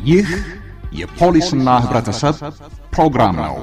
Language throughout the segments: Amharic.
ይህ የፖሊስና ህብረተሰብ ፕሮግራም ነው።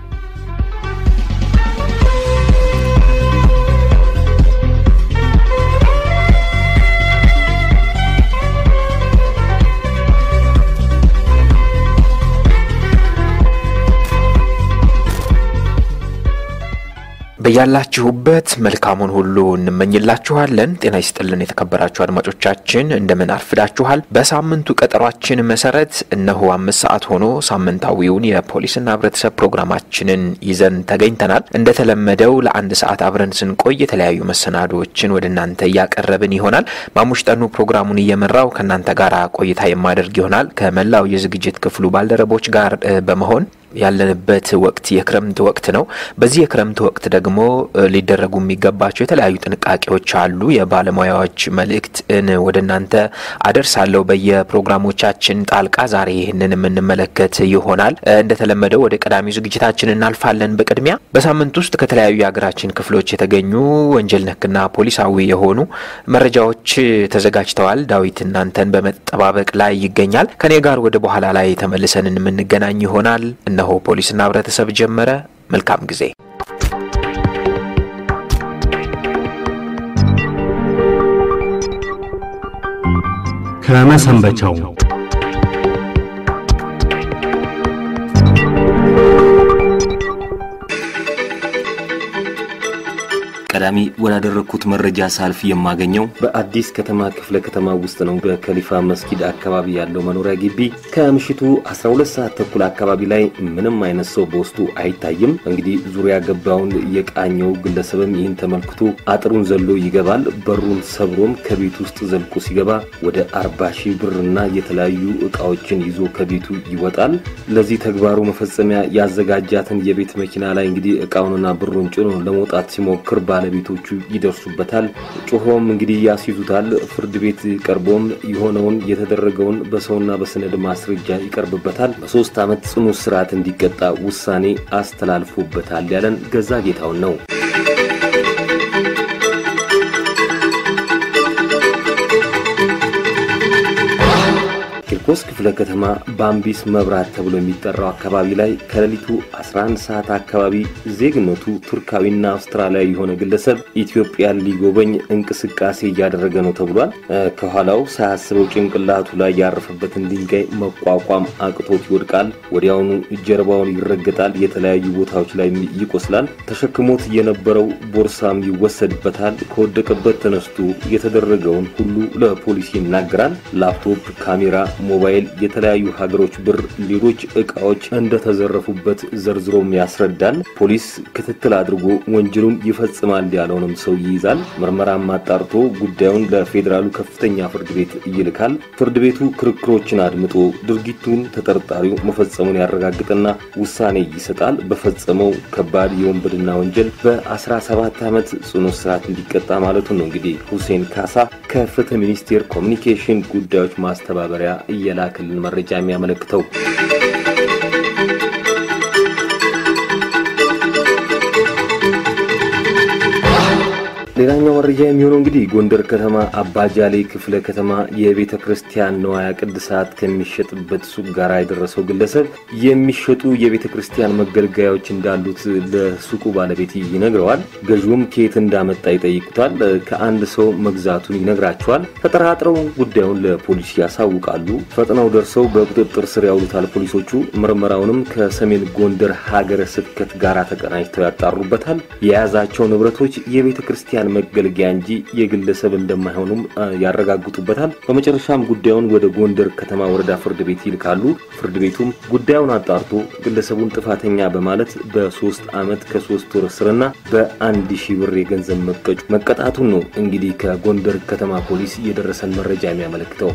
በያላችሁበት መልካሙን ሁሉ እንመኝላችኋለን። ጤና ይስጥልን የተከበራችሁ አድማጮቻችን እንደምን አርፍዳችኋል? በሳምንቱ ቀጠሯችን መሰረት እነሆ አምስት ሰዓት ሆኖ ሳምንታዊውን የፖሊስና ህብረተሰብ ፕሮግራማችንን ይዘን ተገኝተናል። እንደተለመደው ለአንድ ሰዓት አብረን ስንቆይ የተለያዩ መሰናዶዎችን ወደ እናንተ እያቀረብን ይሆናል። ማሙሽ ጠኑ ፕሮግራሙን እየመራው ከእናንተ ጋር ቆይታ የማደርግ ይሆናል ከመላው የዝግጅት ክፍሉ ባልደረቦች ጋር በመሆን ያለንበት ወቅት የክረምት ወቅት ነው። በዚህ የክረምት ወቅት ደግሞ ሊደረጉ የሚገባቸው የተለያዩ ጥንቃቄዎች አሉ። የባለሙያዎች መልእክትን ወደ እናንተ አደርሳለሁ በየፕሮግራሞቻችን ጣልቃ። ዛሬ ይህንን የምንመለከት ይሆናል። እንደተለመደው ወደ ቀዳሚው ዝግጅታችን እናልፋለን። በቅድሚያ በሳምንት ውስጥ ከተለያዩ የሀገራችን ክፍሎች የተገኙ ወንጀል ነክና ፖሊሳዊ የሆኑ መረጃዎች ተዘጋጅተዋል። ዳዊት እናንተን በመጠባበቅ ላይ ይገኛል። ከኔ ጋር ወደ በኋላ ላይ ተመልሰን የምንገናኝ ይሆናል። እነሆ ፖሊስና ህብረተሰብ ጀመረ። መልካም ጊዜ። ከመሰንበቻው ቀዳሚ ወዳደረግኩት መረጃ ሳልፍ የማገኘው በአዲስ ከተማ ክፍለ ከተማ ውስጥ ነው። በከሊፋ መስጊድ አካባቢ ያለው መኖሪያ ግቢ ከምሽቱ 12 ሰዓት ተኩል አካባቢ ላይ ምንም አይነት ሰው በውስጡ አይታይም። እንግዲህ ዙሪያ ገባውን የቃኘው ግለሰብም ይህን ተመልክቶ አጥሩን ዘሎ ይገባል። በሩን ሰብሮም ከቤት ውስጥ ዘልቆ ሲገባ ወደ 40 ሺህ ብርና የተለያዩ እቃዎችን ይዞ ከቤቱ ይወጣል። ለዚህ ተግባሩ መፈጸሚያ ያዘጋጃትን የቤት መኪና ላይ እንግዲህ እቃውንና ብሩን ጭኖ ለመውጣት ሲሞክር ባለቤቶቹ ይደርሱበታል። ጮሆም እንግዲህ ያስይዙታል። ፍርድ ቤት ቀርቦም የሆነውን የተደረገውን በሰውና በሰነድ ማስረጃ ይቀርብበታል። በሶስት ዓመት ጽኑ እስራት እንዲቀጣ ውሳኔ አስተላልፎበታል ያለን ገዛ ጌታውን ነው። ቂርቆስ ክፍለ ከተማ ባምቢስ መብራት ተብሎ የሚጠራው አካባቢ ላይ ከሌሊቱ 11 ሰዓት አካባቢ ዜግነቱ ቱርካዊና አውስትራሊያዊ የሆነ ግለሰብ ኢትዮጵያን ሊጎበኝ እንቅስቃሴ እያደረገ ነው ተብሏል። ከኋላው ሳያስበው ጭንቅላቱ ላይ ያረፈበትን ድንጋይ መቋቋም አቅቶት ይወድቃል። ወዲያውኑ ጀርባውን ይረገጣል። የተለያዩ ቦታዎች ላይ ይቆስላል። ተሸክሞት የነበረው ቦርሳም ይወሰድበታል። ከወደቀበት ተነስቶ የተደረገውን ሁሉ ለፖሊስ ይናገራል። ላፕቶፕ፣ ካሜራ ሞባይል፣ የተለያዩ ሀገሮች ብር፣ ሌሎች እቃዎች እንደተዘረፉበት ዘርዝሮም ያስረዳል። ፖሊስ ክትትል አድርጎ ወንጀሉን ይፈጽማል ያለውንም ሰው ይይዛል። ምርመራም አጣርቶ ጉዳዩን ለፌዴራሉ ከፍተኛ ፍርድ ቤት ይልካል። ፍርድ ቤቱ ክርክሮችን አድምጦ ድርጊቱን ተጠርጣሪው መፈጸሙን ያረጋግጥና ውሳኔ ይሰጣል። በፈጸመው ከባድ የወንበድና ወንጀል በ17 ዓመት ጽኑ እስራት እንዲቀጣ ማለቱን ነው። እንግዲህ ሁሴን ካሳ ከፍትህ ሚኒስቴር ኮሚኒኬሽን ጉዳዮች ማስተባበሪያ እየላክልን መረጃ የሚያመለክተው ሌላኛው መረጃ የሚሆነው እንግዲህ ጎንደር ከተማ አባጃሌ ክፍለ ከተማ የቤተ ክርስቲያን ነዋያ ቅድሳት ከሚሸጥበት ሱቅ ጋር የደረሰው ግለሰብ የሚሸጡ የቤተ ክርስቲያን መገልገያዎች እንዳሉት ለሱቁ ባለቤት ይነግረዋል። ገዢውም ከየት እንዳመጣ ይጠይቁታል። ከአንድ ሰው መግዛቱን ይነግራቸዋል። ተጠራጥረው ጉዳዩን ለፖሊስ ያሳውቃሉ። ፈጥነው ደርሰው በቁጥጥር ስር ያውሉታል ፖሊሶቹ። ምርመራውንም ከሰሜን ጎንደር ሀገረ ስብከት ጋር ተቀናጅተው ያጣሩበታል። የያዛቸው ንብረቶች የቤተ ክርስቲያን መገልገያ እንጂ የግለሰብ እንደማይሆኑም ያረጋግጡበታል። በመጨረሻም ጉዳዩን ወደ ጎንደር ከተማ ወረዳ ፍርድ ቤት ይልካሉ። ፍርድ ቤቱም ጉዳዩን አጣርቶ ግለሰቡን ጥፋተኛ በማለት በሶስት ዓመት ከሶስት ወር እስርና በአንድ ሺህ ብር የገንዘብ መቀጮ መቀጣቱን ነው እንግዲህ ከጎንደር ከተማ ፖሊስ የደረሰን መረጃ የሚያመለክተው።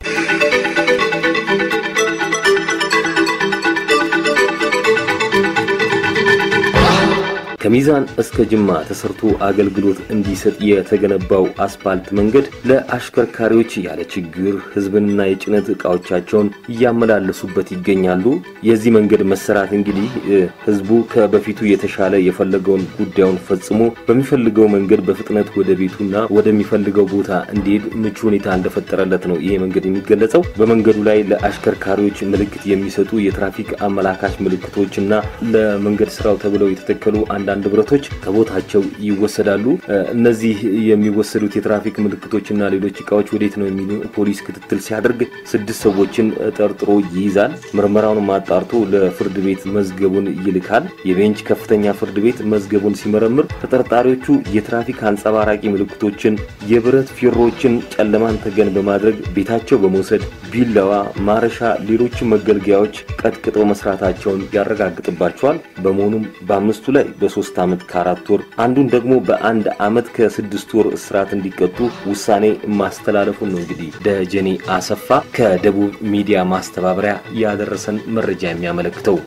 ከሚዛን እስከ ጅማ ተሰርቶ አገልግሎት እንዲሰጥ የተገነባው አስፓልት መንገድ ለአሽከርካሪዎች ያለ ችግር ህዝብንና የጭነት እቃዎቻቸውን እያመላለሱበት ይገኛሉ። የዚህ መንገድ መሰራት እንግዲህ ህዝቡ ከበፊቱ የተሻለ የፈለገውን ጉዳዩን ፈጽሞ በሚፈልገው መንገድ በፍጥነት ወደ ቤቱና ወደሚፈልገው ቦታ እንዲሄድ ምቹ ሁኔታ እንደፈጠረለት ነው ይሄ መንገድ የሚገለጸው። በመንገዱ ላይ ለአሽከርካሪዎች ምልክት የሚሰጡ የትራፊክ አመላካች ምልክቶችና ለመንገድ ስራው ተብለው የተተከሉ አንዳንድ ብረቶች ከቦታቸው ይወሰዳሉ። እነዚህ የሚወሰዱት የትራፊክ ምልክቶችና ሌሎች እቃዎች ወዴት ነው የሚሉ ፖሊስ ክትትል ሲያደርግ ስድስት ሰዎችን ጠርጥሮ ይይዛል። ምርመራውን ማጣርቶ ለፍርድ ቤት መዝገቡን ይልካል። የቤንች ከፍተኛ ፍርድ ቤት መዝገቡን ሲመረምር ተጠርጣሪዎቹ የትራፊክ አንጸባራቂ ምልክቶችን፣ የብረት ፊሮችን ጨለማን ተገን በማድረግ ቤታቸው በመውሰድ ቢላዋ፣ ማረሻ፣ ሌሎችን መገልገያዎች ቀጥቅጠው መስራታቸውን ያረጋግጥባቸዋል። በመሆኑም በአምስቱ ላይ በሶስት ዓመት ከአራት ወር አንዱን ደግሞ በአንድ ዓመት ከስድስት ወር እስራት እንዲቀጡ ውሳኔ ማስተላለፉን ነው እንግዲህ ደጀኔ አሰፋ ከደቡብ ሚዲያ ማስተባበሪያ ያደረሰን መረጃ የሚያመለክተው።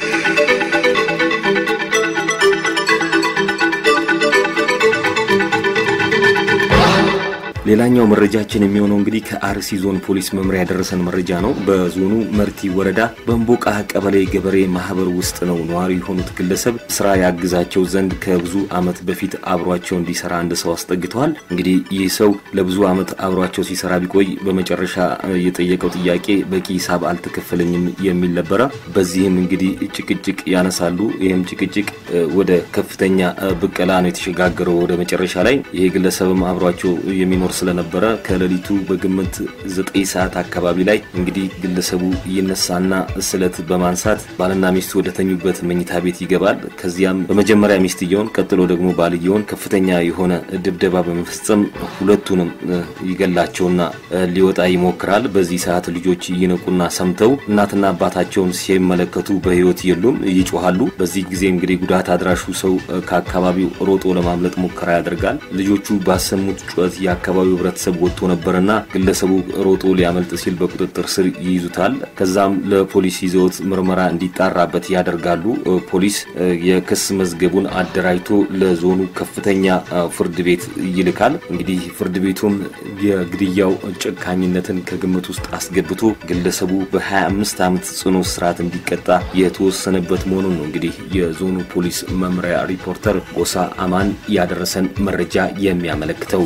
ሌላኛው መረጃችን የሚሆነው እንግዲህ ከአርሲ ዞን ፖሊስ መምሪያ ያደረሰን መረጃ ነው። በዞኑ መርቲ ወረዳ በእምቦቃ ቀበሌ ገበሬ ማህበር ውስጥ ነው ነዋሪ የሆኑት ግለሰብ ስራ ያግዛቸው ዘንድ ከብዙ ዓመት በፊት አብሯቸው እንዲሰራ አንድ ሰው አስጠግተዋል። እንግዲህ ይህ ሰው ለብዙ ዓመት አብሯቸው ሲሰራ ቢቆይ በመጨረሻ የጠየቀው ጥያቄ በቂ ሂሳብ አልተከፈለኝም የሚል ነበረ። በዚህም እንግዲህ ጭቅጭቅ ያነሳሉ። ይህም ጭቅጭቅ ወደ ከፍተኛ ብቀላ ነው የተሸጋገረው። ወደ መጨረሻ ላይ ይሄ ግለሰብም አብሯቸው የሚኖር ስለነበረ ከሌሊቱ በግምት ዘጠኝ ሰዓት አካባቢ ላይ እንግዲህ ግለሰቡ ይነሳና ስለት በማንሳት ባልና ሚስቱ ወደ ተኙበት መኝታ ቤት ይገባል። ከዚያም በመጀመሪያ ሚስትየውን ቀጥሎ ደግሞ ባልየውን ከፍተኛ የሆነ ድብደባ በመፈጸም ሁለቱንም ይገላቸውና ሊወጣ ይሞክራል። በዚህ ሰዓት ልጆች ይነቁና ሰምተው እናትና አባታቸውን ሲመለከቱ በሕይወት የሉም፣ ይጮሃሉ። በዚህ ጊዜ እንግዲህ ጉዳት አድራሹ ሰው ከአካባቢው ሮጦ ለማምለጥ ሙከራ ያደርጋል። ልጆቹ ባሰሙት ጩኸት የአካባቢው ህብረተሰብ ወጥቶ ነበርና ግለሰቡ ሮጦ ሊያመልጥ ሲል በቁጥጥር ስር ይይዙታል። ከዛም ለፖሊስ ይዘውት ምርመራ እንዲጣራበት ያደርጋሉ። ፖሊስ የክስ መዝገቡን አደራጅቶ ለዞኑ ከፍተኛ ፍርድ ቤት ይልካል። እንግዲህ ፍርድ ቤቱም የግድያው ጨካኝነትን ከግምት ውስጥ አስገብቶ ግለሰቡ በ25 ዓመት ጽኑ እስራት እንዲቀጣ የተወሰነበት መሆኑን ነው እንግዲህ የዞኑ ፖሊስ መምሪያ ሪፖርተር ጎሳ አማን ያደረሰን መረጃ የሚያመለክተው።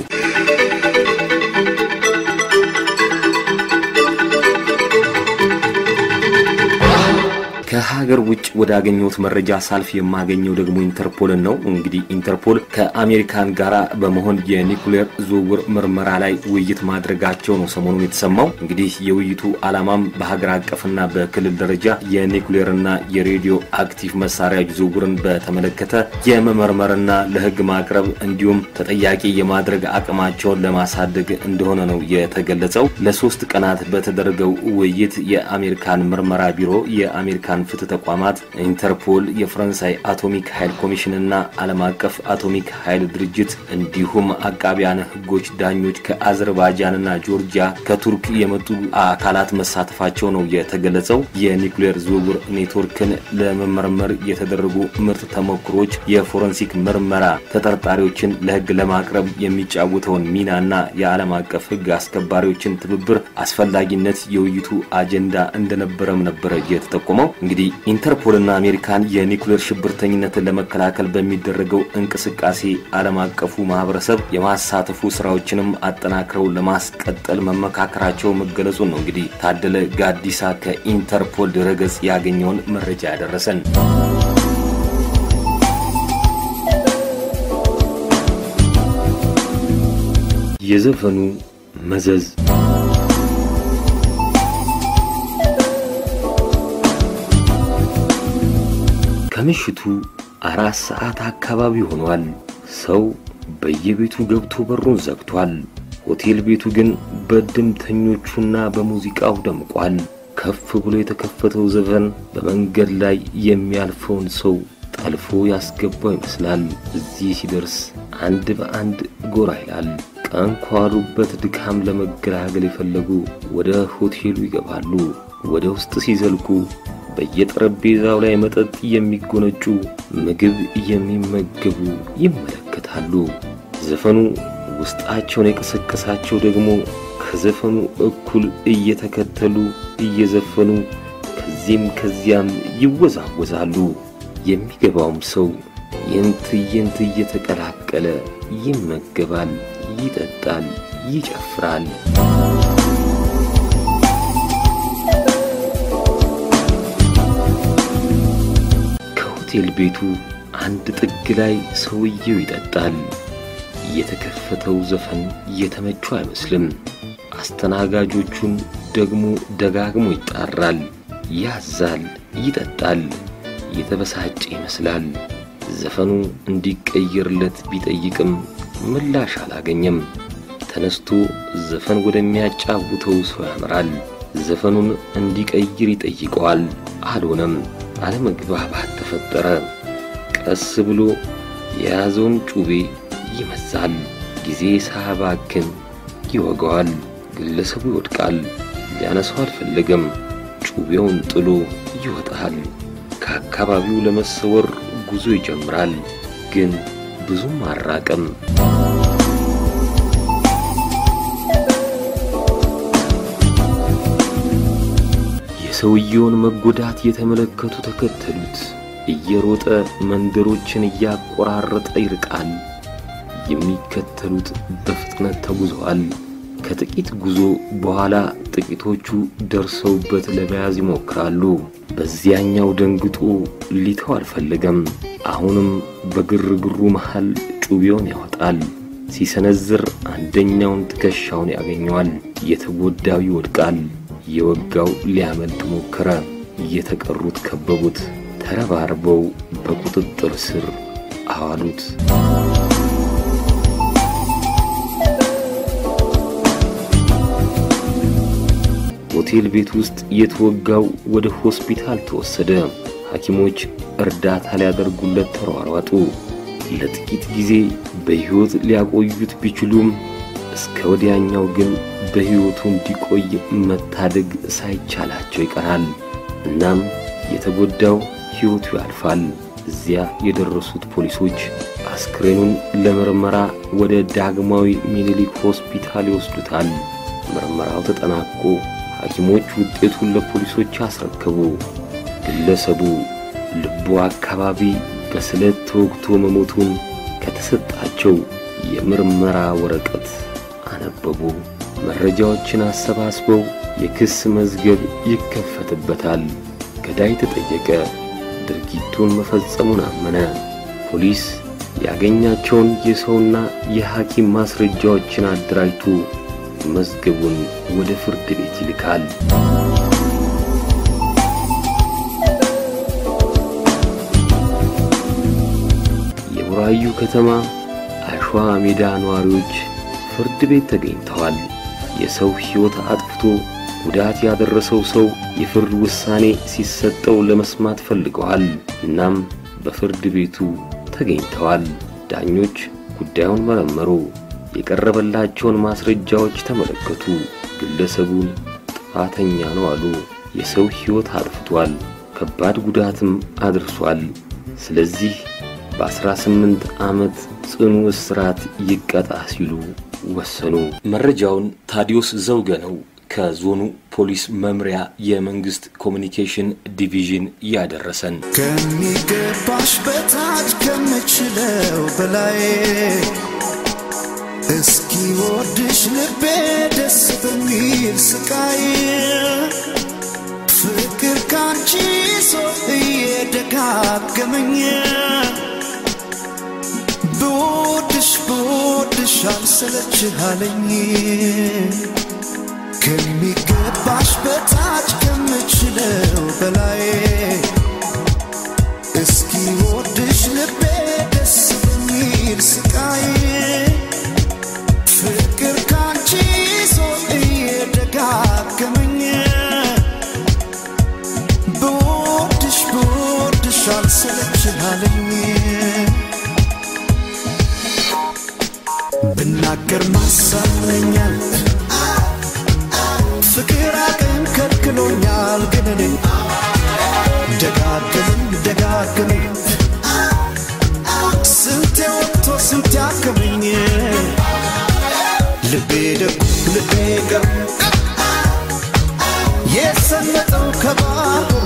ከሀገር ውጭ ወዳገኘሁት መረጃ ሳልፍ የማገኘው ደግሞ ኢንተርፖልን ነው። እንግዲህ ኢንተርፖል ከአሜሪካን ጋር በመሆን የኒኩሌር ዝውውር ምርመራ ላይ ውይይት ማድረጋቸው ነው ሰሞኑን የተሰማው። እንግዲህ የውይይቱ ዓላማም በሀገር አቀፍና በክልል ደረጃ የኒኩሌርና የሬዲዮ አክቲቭ መሳሪያ ዝውውርን በተመለከተ የመመርመርና ለሕግ ማቅረብ እንዲሁም ተጠያቂ የማድረግ አቅማቸውን ለማሳደግ እንደሆነ ነው የተገለጸው። ለሶስት ቀናት በተደረገው ውይይት የአሜሪካን ምርመራ ቢሮ የአሜሪካን ፍትህ ተቋማት፣ ኢንተርፖል፣ የፈረንሳይ አቶሚክ ኃይል ኮሚሽንና ዓለም አቀፍ አቶሚክ ኃይል ድርጅት እንዲሁም አቃቢያን ህጎች፣ ዳኞች ከአዘርባይጃንና ጆርጂያ ከቱርክ የመጡ አካላት መሳተፋቸው ነው የተገለጸው። የኒውክሌር ዝውውር ኔትወርክን ለመመርመር የተደረጉ ምርጥ ተሞክሮች የፎረንሲክ ምርመራ ተጠርጣሪዎችን ለህግ ለማቅረብ የሚጫወተውን ሚናና የዓለም አቀፍ ህግ አስከባሪዎችን ትብብር አስፈላጊነት የውይይቱ አጀንዳ እንደነበረም ነበረ የተጠቆመው። እንግዲህ ኢንተርፖልና አሜሪካን የኒውክሌር ሽብርተኝነትን ለመከላከል በሚደረገው እንቅስቃሴ ዓለም አቀፉ ማህበረሰብ የማሳተፉ ስራዎችንም አጠናክረው ለማስቀጠል መመካከራቸው መገለጹን ነው እንግዲህ ታደለ ጋዲሳ ከኢንተርፖል ድረገጽ ያገኘውን መረጃ ያደረሰን። የዘፈኑ መዘዝ ከምሽቱ አራት ሰዓት አካባቢ ሆኗል። ሰው በየቤቱ ገብቶ በሩን ዘግቷል። ሆቴል ቤቱ ግን በድምተኞቹና በሙዚቃው ደምቋል። ከፍ ብሎ የተከፈተው ዘፈን በመንገድ ላይ የሚያልፈውን ሰው ጠልፎ ያስገባው ይመስላል። እዚህ ሲደርስ አንድ በአንድ ጎራ ይላል። ቀን ከዋሉበት ድካም ለመገላገል የፈለጉ ወደ ሆቴሉ ይገባሉ። ወደ ውስጥ ሲዘልቁ በየጠረጴዛው ላይ መጠጥ የሚጎነጩ፣ ምግብ የሚመገቡ ይመለከታሉ። ዘፈኑ ውስጣቸውን የቀሰቀሳቸው ደግሞ ከዘፈኑ እኩል እየተከተሉ እየዘፈኑ ከዚህም ከዚያም ይወዛወዛሉ። የሚገባውም ሰው ይህን ትዕይንት እየተቀላቀለ ይመገባል፣ ይጠጣል፣ ይጨፍራል። ከሆቴል ቤቱ አንድ ጥግ ላይ ሰውየው ይጠጣል። የተከፈተው ዘፈን የተመቸው አይመስልም። አስተናጋጆቹን ደግሞ ደጋግሞ ይጣራል፣ ያዛል፣ ይጠጣል። የተበሳጨ ይመስላል። ዘፈኑ እንዲቀየርለት ቢጠይቅም ምላሽ አላገኘም። ተነስቶ ዘፈን ወደሚያጫውተው ሰው ያመራል። ዘፈኑን እንዲቀይር ይጠይቀዋል። አልሆነም። አለመግባባት ተፈጠረ። ቀስ ብሎ የያዘውን ጩቤ ይመዛል። ጊዜ ሳያባክን ይወጋዋል። ግለሰቡ ይወድቃል። ሊያነሳው አልፈለገም። ጩቤውን ጥሎ ይወጣል። ከአካባቢው ለመሰወር ጉዞ ይጀምራል። ግን ብዙም አራቀም። የሰውየውን መጎዳት የተመለከቱ ተከተሉት። እየሮጠ መንደሮችን እያቆራረጠ ይርቃል። የሚከተሉት በፍጥነት ተጉዘዋል። ከጥቂት ጉዞ በኋላ ጥቂቶቹ ደርሰውበት ለመያዝ ይሞክራሉ። በዚያኛው ደንግጦ ሊተው አልፈለገም። አሁንም በግርግሩ መሃል ጩቤውን ያወጣል። ሲሰነዝር አንደኛውን ትከሻውን ያገኘዋል። የተጎዳው ይወድቃል። የወጋው ሊያመልጥ ሞከረ። የተቀሩት ከበቡት። ተረባርበው በቁጥጥር ስር አዋሉት። ሆቴል ቤት ውስጥ የተወጋው ወደ ሆስፒታል ተወሰደ። ሐኪሞች እርዳታ ሊያደርጉለት ተሯሯጡ። ለጥቂት ጊዜ በሕይወት ሊያቆዩት ቢችሉም እስከ ወዲያኛው ግን በሕይወቱ እንዲቆይ መታደግ ሳይቻላቸው ይቀራል። እናም የተጎዳው ሕይወቱ ያልፋል። እዚያ የደረሱት ፖሊሶች አስክሬኑን ለምርመራ ወደ ዳግማዊ ሚኒሊክ ሆስፒታል ይወስዱታል። ምርመራው ተጠናቆ ሐኪሞች ውጤቱን ለፖሊሶች አስረከቡ። ግለሰቡ ልቡ አካባቢ በስለት ተወግቶ መሞቱን ከተሰጣቸው የምርመራ ወረቀት አነበቡ። መረጃዎችን አሰባስበው የክስ መዝገብ ይከፈትበታል። ገዳይ ተጠየቀ። ድርጊቱን መፈጸሙን አመነ። ፖሊስ ያገኛቸውን የሰውና የሐኪም ማስረጃዎችን አደራጅቶ መዝገቡን ወደ ፍርድ ቤት ይልካል። የቡራዩ ከተማ አሸዋ ሜዳ ነዋሪዎች ፍርድ ቤት ተገኝተዋል። የሰው ሕይወት አጥፍቶ ጉዳት ያደረሰው ሰው የፍርድ ውሳኔ ሲሰጠው ለመስማት ፈልገዋል። እናም በፍርድ ቤቱ ተገኝተዋል። ዳኞች ጉዳዩን መረመሩ። የቀረበላቸውን ማስረጃዎች ተመለከቱ። ግለሰቡን ጥፋተኛ ነው አሉ። የሰው ሕይወት አጥፍቷል፣ ከባድ ጉዳትም አድርሷል። ስለዚህ በ18 ዓመት ጽኑ እስራት ይቀጣ ሲሉ ወሰኑ። መረጃውን ታዲዮስ ዘውገ ነው ከዞኑ ፖሊስ መምሪያ የመንግስት ኮሚኒኬሽን ዲቪዥን ያደረሰን። ከሚገባሽ በታች ከምችለው በላይ እስኪ ወድሽ ልቤ ደስ በሚል ስቃይ ፍቅር ካንቺ ሰው እየደጋገመኝ ብወድሽ ብወድሽ አልሰለችህ አለኝ ከሚገባሽ በታች ከምችለው በላይ እስኪ ወድሽ ልቤ ደስ በሚል ስቃይ ፍቅር ካንቺ ሰው እየደጋገመኝ ብወድሽ ብወድሽ አልሰለችህ አለኝ ብናገር ማሳመኛል ፍቅር አቅም ከልክሎኛል ግን እኔ ስንት ያከመኝ ልቤ ደጉ ልቤ ገሩ የሰመጠው ከባህሩ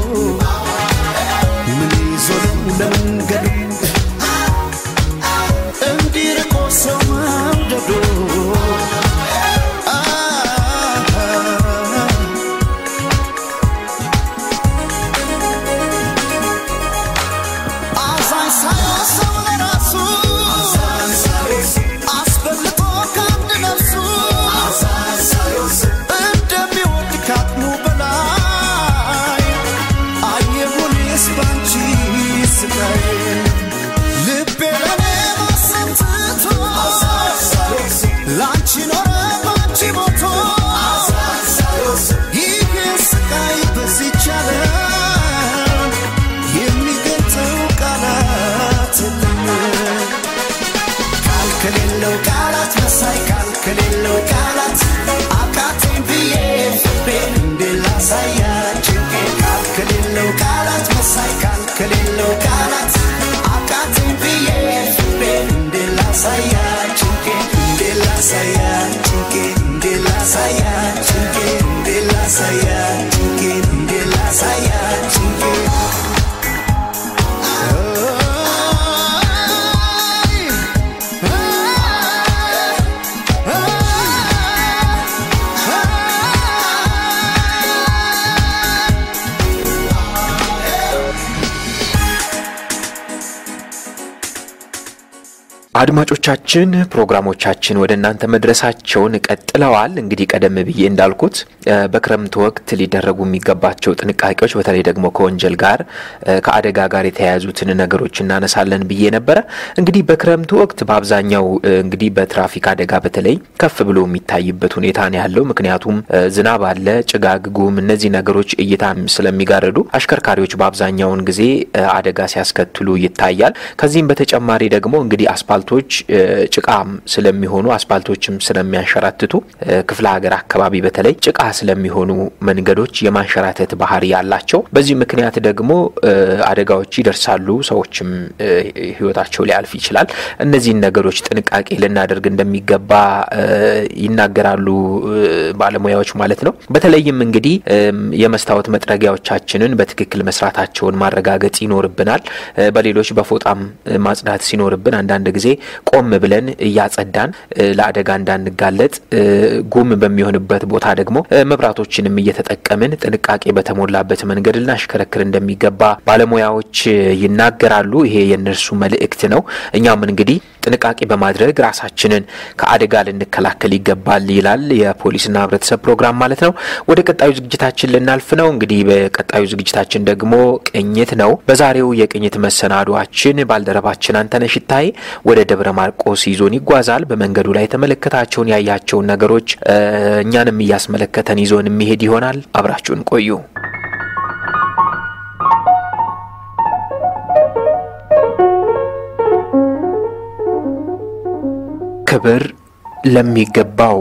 ምን ይዞ ነው ለመንገዱ እንዲርቆ ሰው መውደዱ አ አዛኝ ሳይሆን ሰው ለራሱ አስበልጦ ከአንድ ነፍሱ እንደሚወድ ካቅሙ በላይ አየሁኔስ ባንቺ ስቃይ ልቤ ለኔ ማሰብ ትቶ ላንቺ ኖረ ባንቺ ሞቶ ይህን ስቃይ በዚች ዓለም የሚገልጸው ቃላት የለም። ቃል ከሌለው ቃላት መሳይ ቃል ከሌለው ቃላት አቃተኝ ብዬ ፍቅሬን እንዴት ላሳያችሁ ቃል ከሌለው ቃላት መሳይ ቃል ከሌለው ቃላት አቃተኝ ብዬ ፍቅሬን እንዴት ላሳያችሁ እንዴት ላሳያችሁ እንዴት ላሳያችሁ እንዴት ላሳያችሁ እንዴት ላሳያችሁ አድማጮቻችን ፕሮግራሞቻችን ወደ እናንተ መድረሳቸውን ቀጥለዋል። እንግዲህ ቀደም ብዬ እንዳልኩት እ በክረምት ወቅት ሊደረጉ የሚገባቸው ጥንቃቄዎች በተለይ ደግሞ ከወንጀል ጋር እ ከአደጋ ጋር የተያያዙትን ነገሮች እናነሳለን ብዬ ነበረ። እንግዲህ በክረምት ወቅት በአብዛኛው እ እንግዲህ በትራፊክ አደጋ በተለይ ከፍ ብሎ የሚታይበት ሁኔታ ነው ያለው። ምክንያቱም እ ዝናብ አለ፣ ጭጋግ፣ ጉም እነዚህ ነገሮች እይታ ስለሚጋርዱ አሽከርካሪዎች በአብዛኛውን ጊዜ እ አደጋ ሲያስከትሉ ይታያል። ከዚህም በተጨማሪ ደግሞ እንግዲህ አስፓልቶች እ ጭቃም ስለሚሆኑ አስፓልቶችም ስለሚያንሸራትቱ እ ክፍለ ሀገር አካባቢ በተለይ ጭቃ ስለሚሆኑ መንገዶች የማንሸራተት ባህሪ ያላቸው፣ በዚህ ምክንያት ደግሞ እ አደጋዎች ይደርሳሉ። ሰዎችም እ ሕይወታቸው ሊያልፍ ይችላል። እነዚህን ነገሮች ጥንቃቄ ልናደርግ እንደሚገባ እ ይናገራሉ እ ባለሙያዎች ማለት ነው። በተለይም እንግዲህ እም የመስታወት መጥረጊያዎቻችንን በትክክል መስራታቸውን ማረጋገጥ ይኖርብናል። እ በሌሎች በፎጣም እ ማጽዳት ሲኖርብን አንዳንድ ጊዜ ቆም ብለን እያጸዳን እ ለአደጋ እንዳንጋለጥ እ ጉም በሚሆንበት ቦታ ደግሞ እ መብራቶችንም እየተጠቀምን ጥንቃቄ በተሞላበት መንገድ ልናሽከረክር እንደሚገባ ባለሙያዎች እ ይናገራሉ። ይሄ የእነርሱ መልእክት ነው። እኛም እንግዲህ ጥንቃቄ በማድረግ ራሳችንን ከአደጋ ልንከላከል ይገባል ይላል የፖሊስና ሕብረተሰብ ፕሮግራም ማለት ነው። ወደ ቀጣዩ ዝግጅታችን ልናልፍ ነው። እንግዲህ በቀጣዩ ዝግጅታችን ደግሞ ቅኝት ነው። በዛሬው የቅኝት መሰናዷችን ባልደረባችን አንተነህ ሽታዬ ወደ ደብረ ማርቆስ ይዞን ይጓዛል። በመንገዱ ላይ የተመለከታቸውን ያያቸውን ነገሮች እ እኛንም እያስመለከተን ይዞን የሚሄድ ይሆናል። አብራችሁን ቆዩ። ክብር ለሚገባው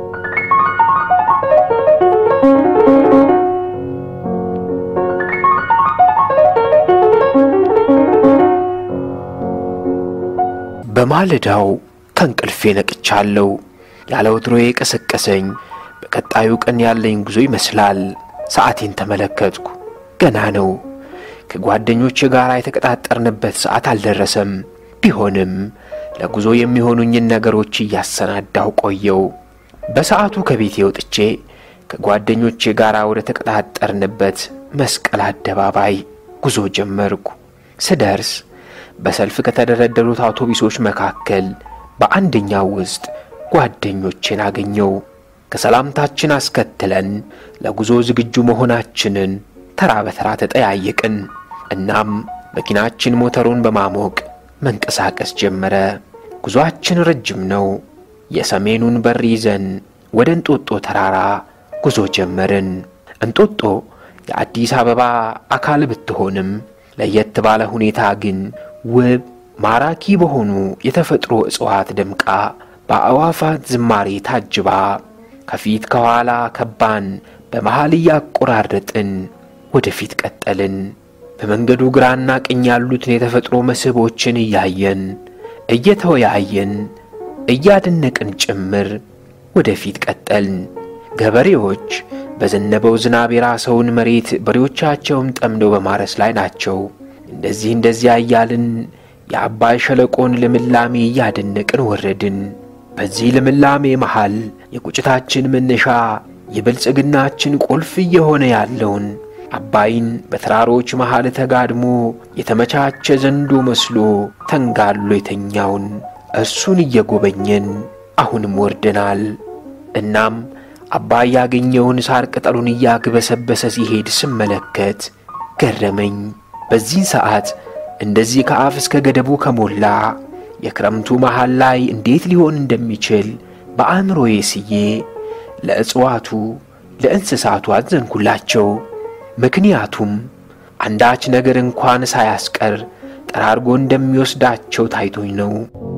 በማለዳው ከእንቅልፌ ነቅቻለሁ። ያለ ወትሮዬ የቀሰቀሰኝ በቀጣዩ ቀን ያለኝ ጉዞ ይመስላል። ሰዓቴን ተመለከትኩ። ገና ነው። ከጓደኞቼ ጋር የተቀጣጠርንበት ሰዓት አልደረሰም። ቢሆንም ለጉዞ የሚሆኑኝን ነገሮች እያሰናዳሁ ቆየው። በሰዓቱ ከቤቴ ወጥቼ ከጓደኞቼ ጋር ወደ ተቀጣጠርንበት መስቀል አደባባይ ጉዞ ጀመርኩ። ስደርስ በሰልፍ ከተደረደሩት አውቶቡሶች መካከል በአንደኛው ውስጥ ጓደኞቼን አገኘው። ከሰላምታችን አስከትለን ለጉዞ ዝግጁ መሆናችንን ተራ በተራ ተጠያየቅን። እናም መኪናችን ሞተሩን በማሞቅ መንቀሳቀስ ጀመረ። ጉዞአችን ረጅም ነው። የሰሜኑን በር ይዘን ወደ እንጦጦ ተራራ ጉዞ ጀመርን። እንጦጦ የአዲስ አበባ አካል ብትሆንም ለየት ባለ ሁኔታ ግን ውብ ማራኪ በሆኑ የተፈጥሮ እጽዋት ደምቃ በአዕዋፋት ዝማሬ ታጅባ ከፊት ከኋላ ከባን በመሃል እያቆራረጥን ወደፊት ቀጠልን። በመንገዱ ግራና ቀኝ ያሉትን የተፈጥሮ መስህቦችን እያየን እየተወያየን እያደነቅን ጭምር ወደፊት ቀጠልን። ገበሬዎች በዘነበው ዝናብ የራሰውን መሬት በሬዎቻቸውን ጠምደው በማረስ ላይ ናቸው። እንደዚህ እንደዚያ እያልን የአባይ ሸለቆን ልምላሜ እያደነቅን ወረድን። በዚህ ልምላሜ መሃል የቁጭታችን መነሻ የብልጽግናችን ቁልፍ እየሆነ ያለውን አባይን በተራሮች መሃል ተጋድሞ የተመቻቸ ዘንዶ መስሎ ተንጋሎ የተኛውን እርሱን እየጎበኘን አሁንም ወርደናል። እናም አባይ ያገኘውን ሳር ቅጠሉን እያግበሰበሰ ሲሄድ ስመለከት ገረመኝ። በዚህን ሰዓት እንደዚህ ከአፍ እስከ ገደቡ ከሞላ የክረምቱ መሃል ላይ እንዴት ሊሆን እንደሚችል በአእምሮዬ ስዬ ለእጽዋቱ ለእንስሳቱ አዘንኩላቸው። ምክንያቱም አንዳች ነገር እንኳን ሳያስቀር ጠራርጎ እንደሚወስዳቸው ታይቶኝ ነው።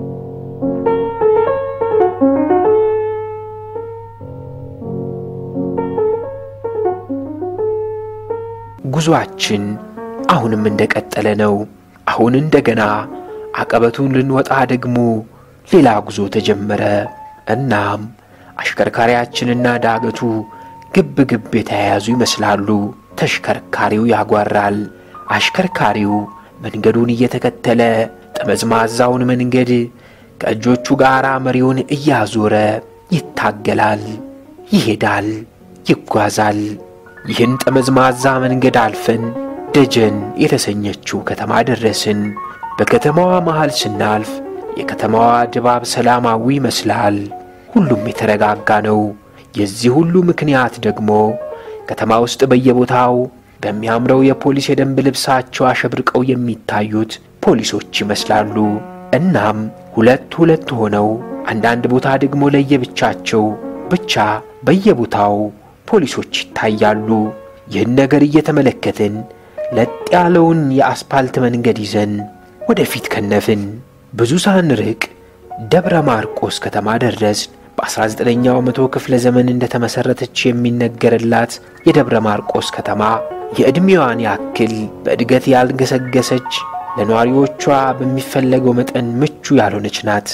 ጉዞአችን አሁንም እንደቀጠለ ነው። አሁን እንደገና አቀበቱን ልንወጣ ደግሞ ሌላ ጉዞ ተጀመረ። እናም አሽከርካሪያችንና ዳገቱ ግብ ግብ የተያያዙ ይመስላሉ። ተሽከርካሪው ያጓራል። አሽከርካሪው መንገዱን እየተከተለ ጠመዝማዛውን መንገድ ከእጆቹ ጋር መሪውን እያዞረ ይታገላል፣ ይሄዳል፣ ይጓዛል። ይህን ጠመዝማዛ መንገድ አልፈን ደጀን የተሰኘችው ከተማ ደረስን። በከተማዋ መሃል ስናልፍ የከተማዋ ድባብ ሰላማዊ ይመስላል። ሁሉም የተረጋጋ ነው። የዚህ ሁሉ ምክንያት ደግሞ ከተማ ውስጥ በየቦታው በሚያምረው የፖሊስ የደንብ ልብሳቸው አሸብርቀው የሚታዩት ፖሊሶች ይመስላሉ። እናም ሁለት ሁለት ሆነው አንዳንድ ቦታ ደግሞ ለየብቻቸው ብቻ በየቦታው ፖሊሶች ይታያሉ። ይህን ነገር እየተመለከትን ለጥ ያለውን የአስፓልት መንገድ ይዘን ወደፊት ከነፍን። ብዙ ሳንርቅ ደብረ ማርቆስ ከተማ ደረስን። በ19ኛው መቶ ክፍለ ዘመን እንደተመሠረተች የሚነገርላት የደብረ ማርቆስ ከተማ የዕድሜዋን ያክል በእድገት ያልገሰገሰች ለነዋሪዎቿ በሚፈለገው መጠን ምቹ ያልሆነች ናት።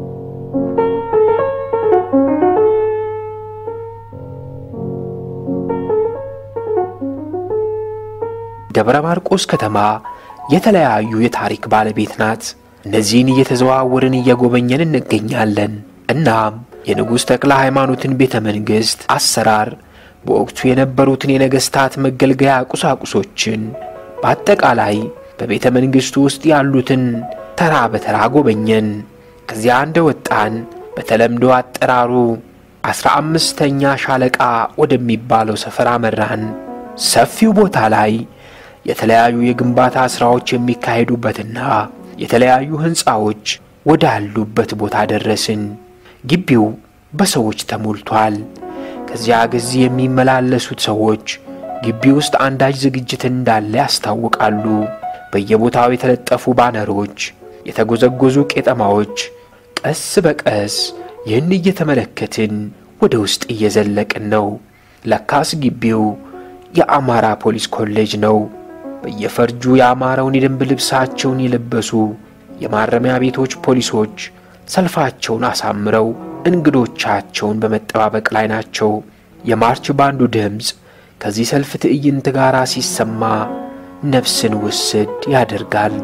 ደብረ ማርቆስ ከተማ የተለያዩ የታሪክ ባለቤት ናት። እነዚህን እየተዘዋወርን እየጎበኘን እንገኛለን። እናም የንጉሥ ተክለ ሃይማኖትን ቤተ መንግሥት አሰራር፣ በወቅቱ የነበሩትን የነገሥታት መገልገያ ቁሳቁሶችን፣ በአጠቃላይ በቤተ መንግሥቱ ውስጥ ያሉትን ተራ በተራ ጎበኘን። ከዚያ እንደ ወጣን በተለምዶ አጠራሩ አስራ አምስተኛ ሻለቃ ወደሚባለው ሰፈር አመራን። ሰፊው ቦታ ላይ የተለያዩ የግንባታ ሥራዎች የሚካሄዱበትና የተለያዩ ሕንፃዎች ወዳሉበት ቦታ ደረስን። ግቢው በሰዎች ተሞልቷል። ከዚያ ጊዜ የሚመላለሱት ሰዎች ግቢ ውስጥ አንዳች ዝግጅት እንዳለ ያስታውቃሉ። በየቦታው የተለጠፉ ባነሮች፣ የተጎዘጎዙ ቄጠማዎች። ቀስ በቀስ ይህን እየተመለከትን ወደ ውስጥ እየዘለቅን ነው። ለካስ ግቢው የአማራ ፖሊስ ኮሌጅ ነው። በየፈርጁ የአማራውን የደንብ ልብሳቸውን የለበሱ የማረሚያ ቤቶች ፖሊሶች ሰልፋቸውን አሳምረው እንግዶቻቸውን በመጠባበቅ ላይ ናቸው። የማርች ባንዱ ድምፅ ከዚህ ሰልፍ ትዕይንት ጋር ሲሰማ ነፍስን ውስድ ያደርጋል።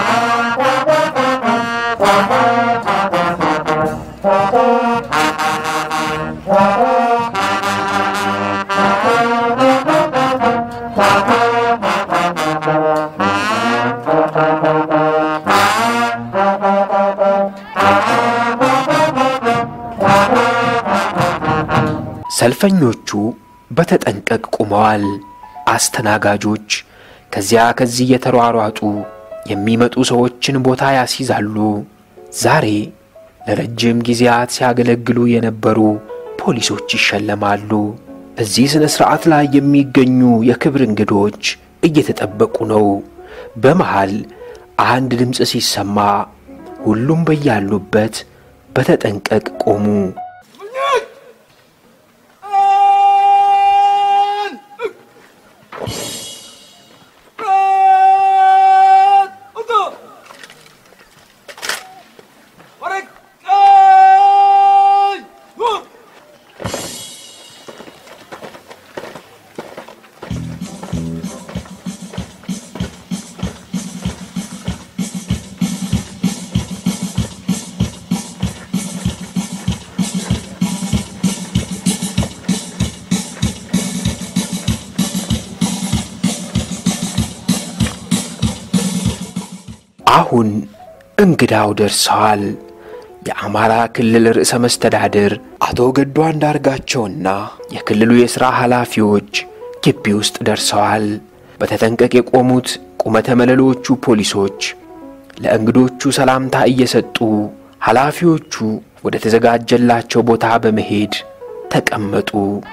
ሰልፈኞቹ በተጠንቀቅ ቆመዋል። አስተናጋጆች ከዚያ ከዚህ እየተሯሯጡ የሚመጡ ሰዎችን ቦታ ያስይዛሉ። ዛሬ ለረጅም ጊዜያት ሲያገለግሉ የነበሩ ፖሊሶች ይሸለማሉ። በዚህ ሥነ ሥርዓት ላይ የሚገኙ የክብር እንግዶች እየተጠበቁ ነው። በመሃል አንድ ድምፅ ሲሰማ ሁሉም በያሉበት በተጠንቀቅ ቆሙ። አሁን እንግዳው ደርሰዋል። የአማራ ክልል ርዕሰ መስተዳድር አቶ ገዱ አንዳርጋቸውና የክልሉ የሥራ ኃላፊዎች ግቢ ውስጥ ደርሰዋል። በተጠንቀቅ የቆሙት ቁመተ መለሎቹ ፖሊሶች ለእንግዶቹ ሰላምታ እየሰጡ ኃላፊዎቹ ወደ ተዘጋጀላቸው ቦታ በመሄድ ተቀመጡ።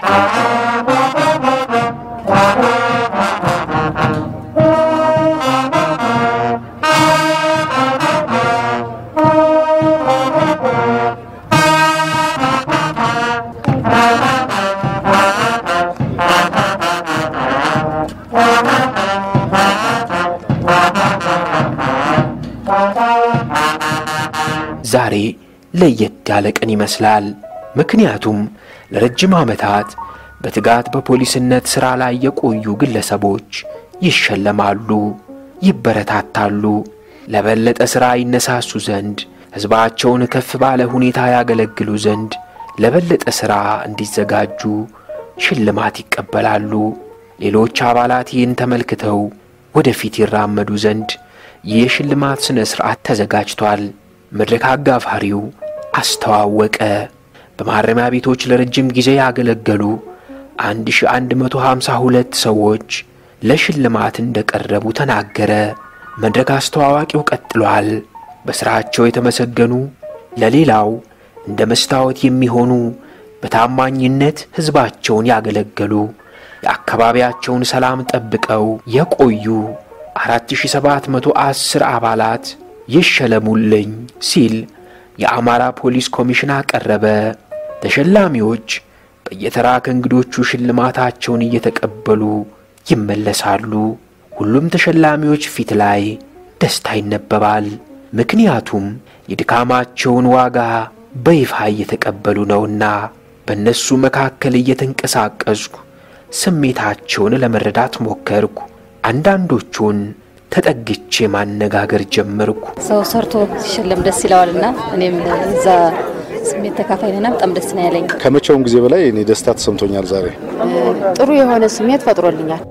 ዛሬ ለየት ያለ ቀን ይመስላል። ምክንያቱም ለረጅም ዓመታት በትጋት በፖሊስነት ሥራ ላይ የቆዩ ግለሰቦች ይሸለማሉ፣ ይበረታታሉ። ለበለጠ ሥራ ይነሳሱ ዘንድ ሕዝባቸውን ከፍ ባለ ሁኔታ ያገለግሉ ዘንድ ለበለጠ ሥራ እንዲዘጋጁ ሽልማት ይቀበላሉ። ሌሎች አባላት ይህን ተመልክተው ወደፊት ይራመዱ ዘንድ ይህ የሽልማት ሥነ ሥርዓት ተዘጋጅቷል። መድረክ አጋፋሪው አስተዋወቀ። በማረሚያ ቤቶች ለረጅም ጊዜ ያገለገሉ 1152 ሰዎች ለሽልማት እንደቀረቡ ተናገረ። መድረክ አስተዋዋቂው ቀጥሏል። በሥራቸው የተመሰገኑ ለሌላው እንደ መስታወት የሚሆኑ በታማኝነት ሕዝባቸውን ያገለገሉ የአካባቢያቸውን ሰላም ጠብቀው የቆዩ 4710 አባላት ይሸለሙልኝ ሲል የአማራ ፖሊስ ኮሚሽን አቀረበ። ተሸላሚዎች በየተራ ከእንግዶቹ ሽልማታቸውን እየተቀበሉ ይመለሳሉ። ሁሉም ተሸላሚዎች ፊት ላይ ደስታ ይነበባል። ምክንያቱም የድካማቸውን ዋጋ በይፋ እየተቀበሉ ነውና። በእነሱ መካከል እየተንቀሳቀስኩ ስሜታቸውን ለመረዳት ሞከርኩ። አንዳንዶቹን ተጠግቼ ማነጋገር ጀመርኩ። ሰው ሰርቶ ሲሸለም ደስ ይለዋልና እኔም እዛ ስሜት ተካፋይ ነና በጣም ደስ ነው ያለኝ። ከመቼውም ጊዜ በላይ እኔ ደስታ ተሰምቶኛል ዛሬ። ጥሩ የሆነ ስሜት ፈጥሮልኛል።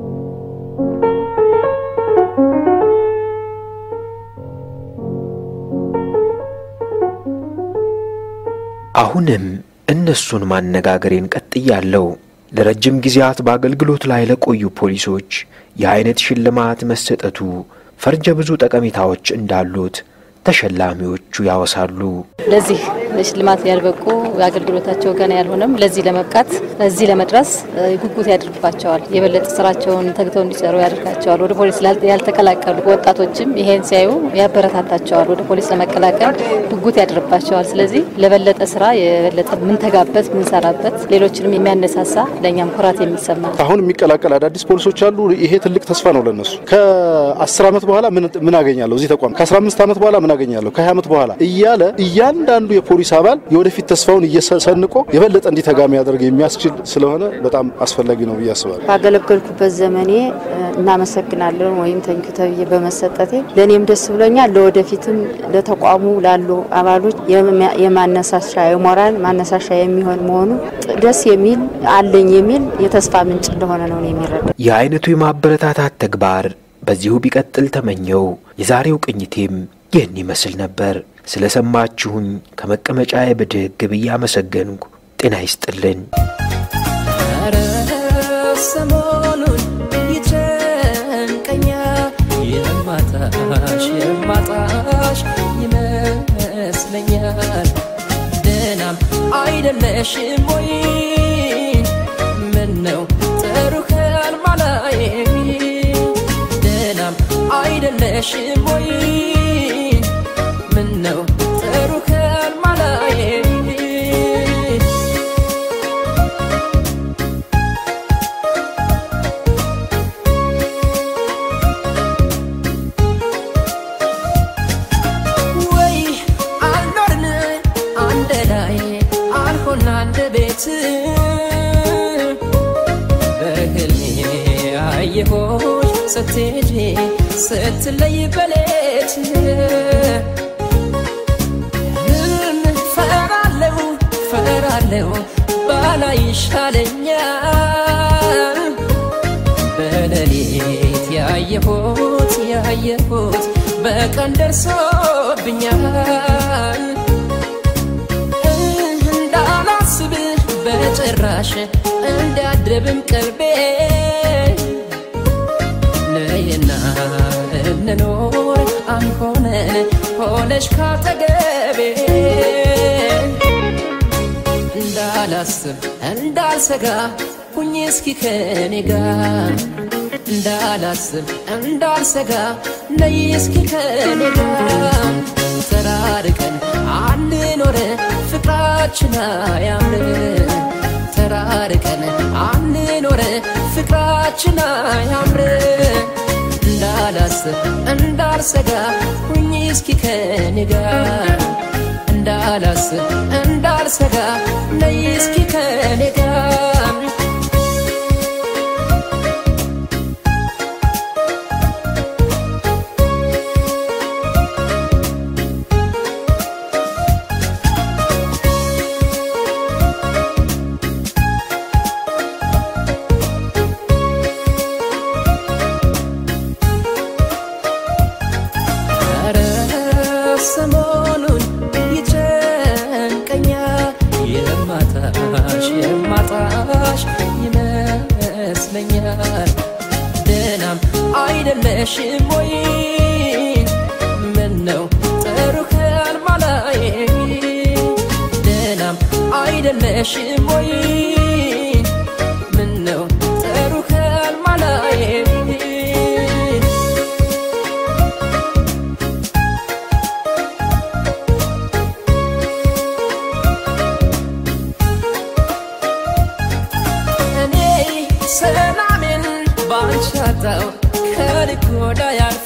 አሁንም እነሱን ማነጋገሬን ቀጥያለሁ። ለረጅም ጊዜያት በአገልግሎት ላይ ለቆዩ ፖሊሶች የአይነት ሽልማት መሰጠቱ ፈርጀ ብዙ ጠቀሜታዎች እንዳሉት ተሸላሚዎቹ ያወሳሉ። ለዚህ ለሽልማት ያልበቁ አገልግሎታቸው ገና ያልሆነም ለዚህ ለመብቃት እዚህ ለመድረስ ጉጉት ያድርባቸዋል። የበለጠ ስራቸውን ተግተው እንዲሰሩ ያደርጋቸዋል። ወደ ፖሊስ ያልተቀላቀሉ ወጣቶችም ይሄን ሲያዩ ያበረታታቸዋል። ወደ ፖሊስ ለመቀላቀል ጉጉት ያድርባቸዋል። ስለዚህ ለበለጠ ስራ የበለጠ ምንተጋበት ምንሰራበት፣ ሌሎችንም የሚያነሳሳ ለእኛም ኩራት የሚሰማ አሁን የሚቀላቀል አዳዲስ ፖሊሶች አሉ። ይሄ ትልቅ ተስፋ ነው ለነሱ። ከአስር ዓመት በኋላ ምን አገኛለሁ እዚህ ተቋም፣ ከአስራ አምስት ዓመት በኋላ ምን አገኛለሁ፣ ከሀያ ዓመት በኋላ እያለ እያንዳንዱ የፖሊስ አባል የወደፊት ተስፋውን እየሰንቆ የበለጠ እንዲተጋ የሚያደርግ የሚያስችል ስለሆነ በጣም አስፈላጊ ነው ብዬ አስባለሁ። ባገለገልኩበት ዘመኔ እናመሰግናለን ወይም ተንኪ ተብዬ በመሰጠቴ ለእኔም ደስ ብሎኛል። ለወደፊትም ለተቋሙ ላሉ አባሎች የማነሳሻ የሞራል ማነሳሻ የሚሆን መሆኑ ደስ የሚል አለኝ የሚል የተስፋ ምንጭ እንደሆነ ነው የሚረዳ። የአይነቱ የማበረታታት ተግባር በዚሁ ቢቀጥል ተመኘው። የዛሬው ቅኝቴም ይህን ይመስል ነበር። ስለ ሰማችሁኝ ከመቀመጫዬ ብድግ ብዬ አመሰገንኩ። ጤና ይስጥልን። ኧረ ሰሞኑን ይጨንቀኛል የማጣሽ የማጣሽ ይመስለኛል ደህናም አይደለሽም ወይ ምነው ጥሩ ከልማላይ ደህናም አይደለሽም ወይ ምነው ጥሩ ከልማላይ ወይ አልኖርን አንድ ላይ አልሆን አንድ ቤት በህልሜ አየሆች ስትሄጂ ስትለይ በሌት ህልም ፈራለው ፈራለው ባላ ይሻለኛል በሌሊት ያየሁት ያየሁት በቀን ደርሶብኛል እንዳላስብ በጭራሽ እንዳድርብም ቀልቤ ነይና እንኖር አንሆነን ሆነሽ ካጠገቤ እንዳላስብ እንዳልሰጋ ሁኝ እስኪ ከኔ ጋር እንዳላስብ እንዳልሰጋ ነይ እስኪ ከኔ ጋር ተራርቀን አንኖረ ፍቅራችን አያምር ተራርቀን አንኖረ ፍቅራችን አያምር እንዳላስብ እንዳልሰጋ ሁኝ እስኪ ከኔ ጋር እንዳላስብ እንዳልሰጋ ነይ እስኪ ከኔ ጋር ኧረ ሰሞኑን ይጨንቀኛል የማጣሽ የማጣሽ ይመስለኛል ደህናም አይደለሽም ወይ ምነው ጥሩ ህልም አላይ ደህናም አይደለሽም ወይ ምነው ጥሩ ህልም አላይ እኔ ሰላሜን ባንቺ አጣው ከልክ ወዳ ያልፍ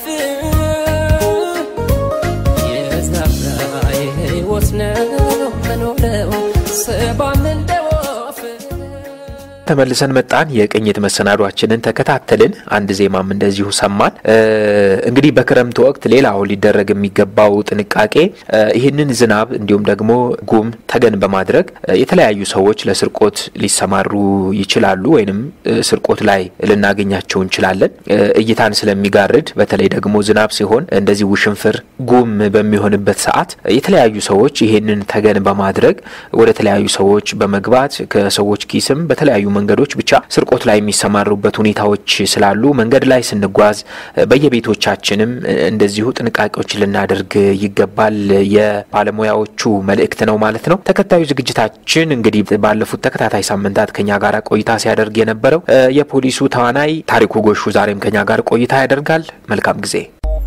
የዛብራ የህይወት ነው መኖረው ሰባም እንደ ወፍ ተመልሰን መጣን። የቅኝት መሰናዷችንን ተከታተልን። አንድ ዜማም እንደዚሁ ሰማን። እ እንግዲህ በክረምት ወቅት ሌላው ሊደረግ የሚገባው ጥንቃቄ እ ይህንን ዝናብ እንዲሁም ደግሞ ጉም ተገን በማድረግ እ የተለያዩ ሰዎች ለስርቆት ሊሰማሩ ይችላሉ፣ ወይንም እ ስርቆት ላይ ልናገኛቸው እንችላለን። እ እይታን ስለሚጋርድ በተለይ ደግሞ ዝናብ ሲሆን እንደዚህ ውሽንፍር ጉም በሚሆንበት ሰዓት የተለያዩ ሰዎች ይህንን ተገን በማድረግ ወደ ተለያዩ ሰዎች በመግባት ከሰዎች ኪስም በተለያዩ መንገዶች ብቻ ስርቆት ላይ የሚሰማሩበት ሁኔታዎች ስላሉ መንገድ ላይ ስንጓዝ በየቤቶቻችንም እንደዚሁ ጥንቃቄዎች ልናደርግ ይገባል የባለሙያዎቹ መልእክት ነው ማለት ነው። ተከታዩ ዝግጅታችን እንግዲህ ባለፉት ተከታታይ ሳምንታት ከኛ ጋር ቆይታ ሲያደርግ የነበረው እ የፖሊሱ ተዋናይ ታሪኩ ጎሹ ዛሬም ከኛ ጋር ቆይታ ያደርጋል። መልካም ጊዜ።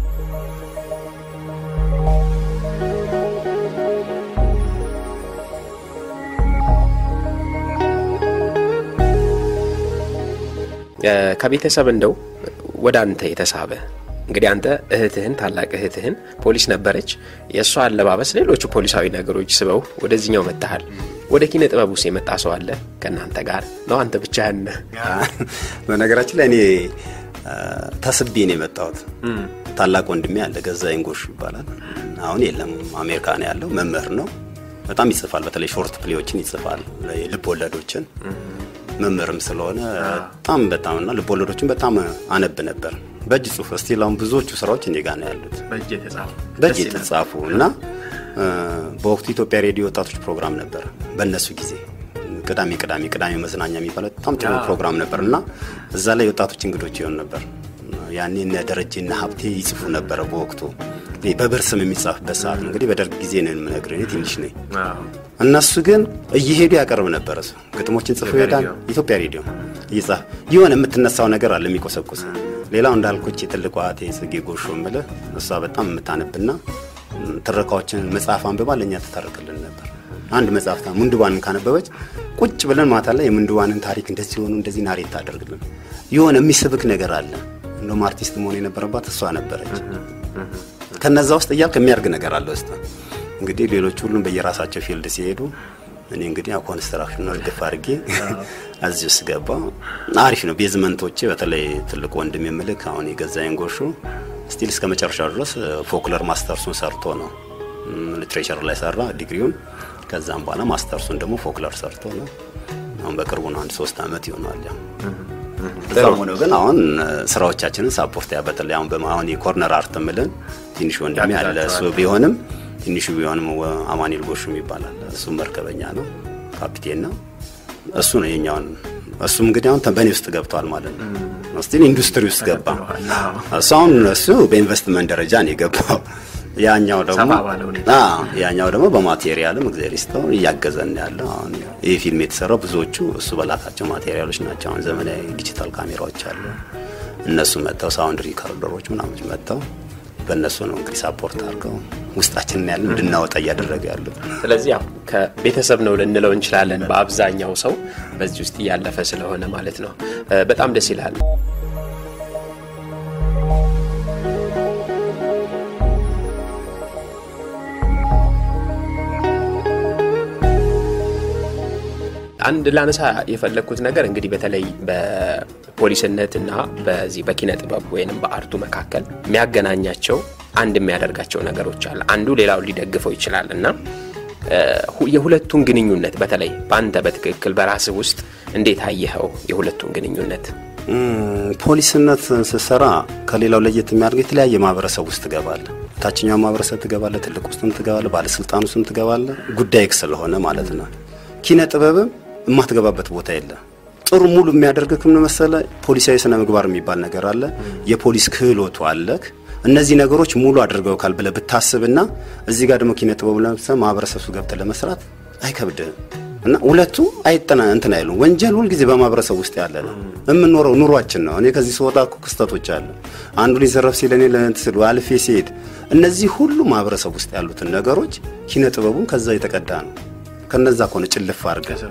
ከቤተሰብ እንደው ወደ አንተ የተሳበ እንግዲህ አንተ እህትህን ታላቅ እህትህን ፖሊስ ነበረች። የእሷ አለባበስ፣ ሌሎቹ ፖሊሳዊ ነገሮች ስበው ወደዚህኛው መጥተሃል። ወደ ኪነ ጥበብ ውስጥ የመጣ ሰው አለ ከእናንተ ጋር ነው? አንተ ብቻህን ነህ? በነገራችን ላይ እኔ ተስቤ ነው የመጣሁት። ታላቅ ወንድሜ አለ ገዛኸኝ ጎሹ ይባላል። አሁን የለም አሜሪካ ነው ያለው። መምህር ነው። በጣም ይጽፋል። በተለይ ሾርት ፕሌዎችን ይጽፋል፣ ልብ ወለዶችን መምህርም ስለሆነ በጣም በጣም እና ልብ ወለዶችን በጣም አነብ ነበር በእጅ ጽሁፍ። እስቲል አሁን ብዙዎቹ ስራዎች እኔ ጋር ነው ያሉት በእጅ የተጻፉ እና በወቅቱ ኢትዮጵያ ሬዲዮ ወጣቶች ፕሮግራም ነበር። በእነሱ ጊዜ ቅዳሜ ቅዳሜ ቅዳሜ መዝናኛ የሚባለው በጣም ጥሩ ፕሮግራም ነበር እና እዛ ላይ የወጣቶች እንግዶች ይሆን ነበር። ያኔ እነ ደረጀና ሀብቴ ይጽፉ ነበረ በወቅቱ በብር ስም የሚጻፍበት ሰዓት ነው። እንግዲህ በደርግ ጊዜ ነው የምነግርህ፣ እኔ ትንሽ ነኝ። እነሱ ግን እየሄዱ ያቀርብ ነበረ። ሰው ግጥሞችን ጽፎ ይሄዳል። ኢትዮጵያ ሬዲዮ እየጻፍ የሆነ የምትነሳው ነገር አለ የሚቆሰቁስ። ሌላው እንዳልኩች የትልቋ እህቴ ጽጌ ጎሾ የምልህ እሷ በጣም የምታነብና ትረካዎችን መጽሐፍ አንብባ ለእኛ ትተርክልን ነበር። አንድ መጽሐፍታ ምንድባንን ካነበበች ቁጭ ብለን ማታ ላይ የምንድባንን ታሪክ እንደዚህ ሆኑ እንደዚህ ናሬት ታደርግልን። የሆነ የሚስብክ ነገር አለ። እንደውም አርቲስት መሆን የነበረባት እሷ ነበረች። ከነዛ ውስጥ እያልክ የሚያርግ ነገር አለ ውስጥ እንግዲህ ሌሎች ሁሉም በየራሳቸው ፊልድ ሲሄዱ እኔ እንግዲህ ያው ኮንስትራክሽን ነው እርግፍ አድርጌ እዚህ ውስጥ ገባ። አሪፍ ነው። ቤዝመንቶቼ በተለይ ትልቅ ወንድም የምልክ አሁን የገዛኸኝ ጎሹ ስቲል እስከ መጨረሻው ድረስ ፎክለር ማስተርሱን ሰርቶ ነው ሊትሬቸር ላይ ሰራ ዲግሪውን። ከዛም በኋላ ማስተርሱን ደግሞ ፎክለር ሰርቶ ነው። አሁን በቅርቡ ነው አንድ ሶስት አመት ይሆናል። ያው እዛም ሆኖ ግን አሁን ስራዎቻችንን ሳፖርት ያ በተለይ አሁን በማ- አሁን የኮርነር አርት ምልን ትንሽ ወንድሜ አለ እሱ ቢሆንም ትንሹ ቢሆንም ወ- አማኑኤል ጎሹም ይባላል እሱ መርከበኛ ነው ካፒቴን ነው እሱ ነው የኛውን እሱም እንግዲህ አሁን በእኔ ውስጥ ገብቷል ማለት ነው ስቲል ኢንዱስትሪ ውስጥ ገባ እሱ አሁን እሱ በኢንቨስትመንት ደረጃ ነው የገባው ያኛው ደግሞ ሰፋ ባለ ሁኔታ። አዎ፣ ያኛው ደግሞ በማቴሪያልም እግዚአብሔር ይስጠው እያገዘን ነው ያለው። አሁን ይህ ፊልም የተሰራው ብዙዎቹ እሱ በላካቸው ማቴሪያሎች ናቸው። አሁን ዘመናዊ ዲጂታል ካሜራዎች አሉ። እነሱ መጥተው ሳውንድ ሪካርደሮች ምናምን መጥተው በእነሱ ነው እንግዲህ ሳፖርት አድርገው ውስጣችንን ያለ እንድናወጣ እያደረገ ያሉት። ስለዚህ ያው ከቤተሰብ ነው ልንለው እንችላለን። በአብዛኛው ሰው በዚህ ውስጥ እያለፈ ስለሆነ ማለት ነው። እ፣ በጣም ደስ ይላል። አንድ ላነሳ የፈለግኩት ነገር እንግዲህ በተለይ በፖሊስነትና በዚህ በኪነ ጥበብ ወይንም በአርቱ መካከል የሚያገናኛቸው አንድ የሚያደርጋቸው ነገሮች አለ። አንዱ ሌላውን ሊደግፈው ይችላል እና እ፣ ሁ- የሁለቱን ግንኙነት በተለይ በአንተ በትክክል በራስህ ውስጥ እንዴት አየኸው? የሁለቱን ግንኙነት እም፣ ፖሊስነት ስትሰራ ከሌላው ለየት የሚያደርገው የተለያየ ማህበረሰብ ውስጥ ትገባለህ። ታችኛው ማህበረሰብ ትገባለህ፣ ትልቅ ውስጥም ትገባለህ፣ ባለስልጣን ውስጥም ትገባለህ። ጉዳይ ስለሆነ ማለት ነው። ኪነ ጥበብም የማትገባበት ቦታ የለ። ጥሩ ሙሉ የሚያደርግህ ምን መሰለህ? ፖሊሳዊ ስነ ምግባር የሚባል ነገር አለ። የፖሊስ ክህሎቱ አለክ። እነዚህ ነገሮች ሙሉ አድርገውካል ብለህ ብታስብና እዚህ ጋር ደግሞ ኪነ ጥበቡ ለምሳሌ ማህበረሰብ ውስጥ ገብተህ ለመስራት አይከብድህም። እና ሁለቱ አይጠና እንትን አይሉም። ወንጀል ሁልጊዜ በማህበረሰብ ውስጥ ያለ ነው። የምንኖረው ኑሯችን ነው። እኔ ከዚህ ስወጣ እኮ ክስተቶች አለ። አንዱ ሊዘረፍ ሲል እኔ ለእንትን ስል አልፌ ሲሄድ እነዚህ ሁሉ ማህበረሰብ ውስጥ ያሉትን ነገሮች ኪነ ጥበቡን ከዛ የተቀዳ ነው። ከነዛ ከሆነ ጭልፍ አድርገህ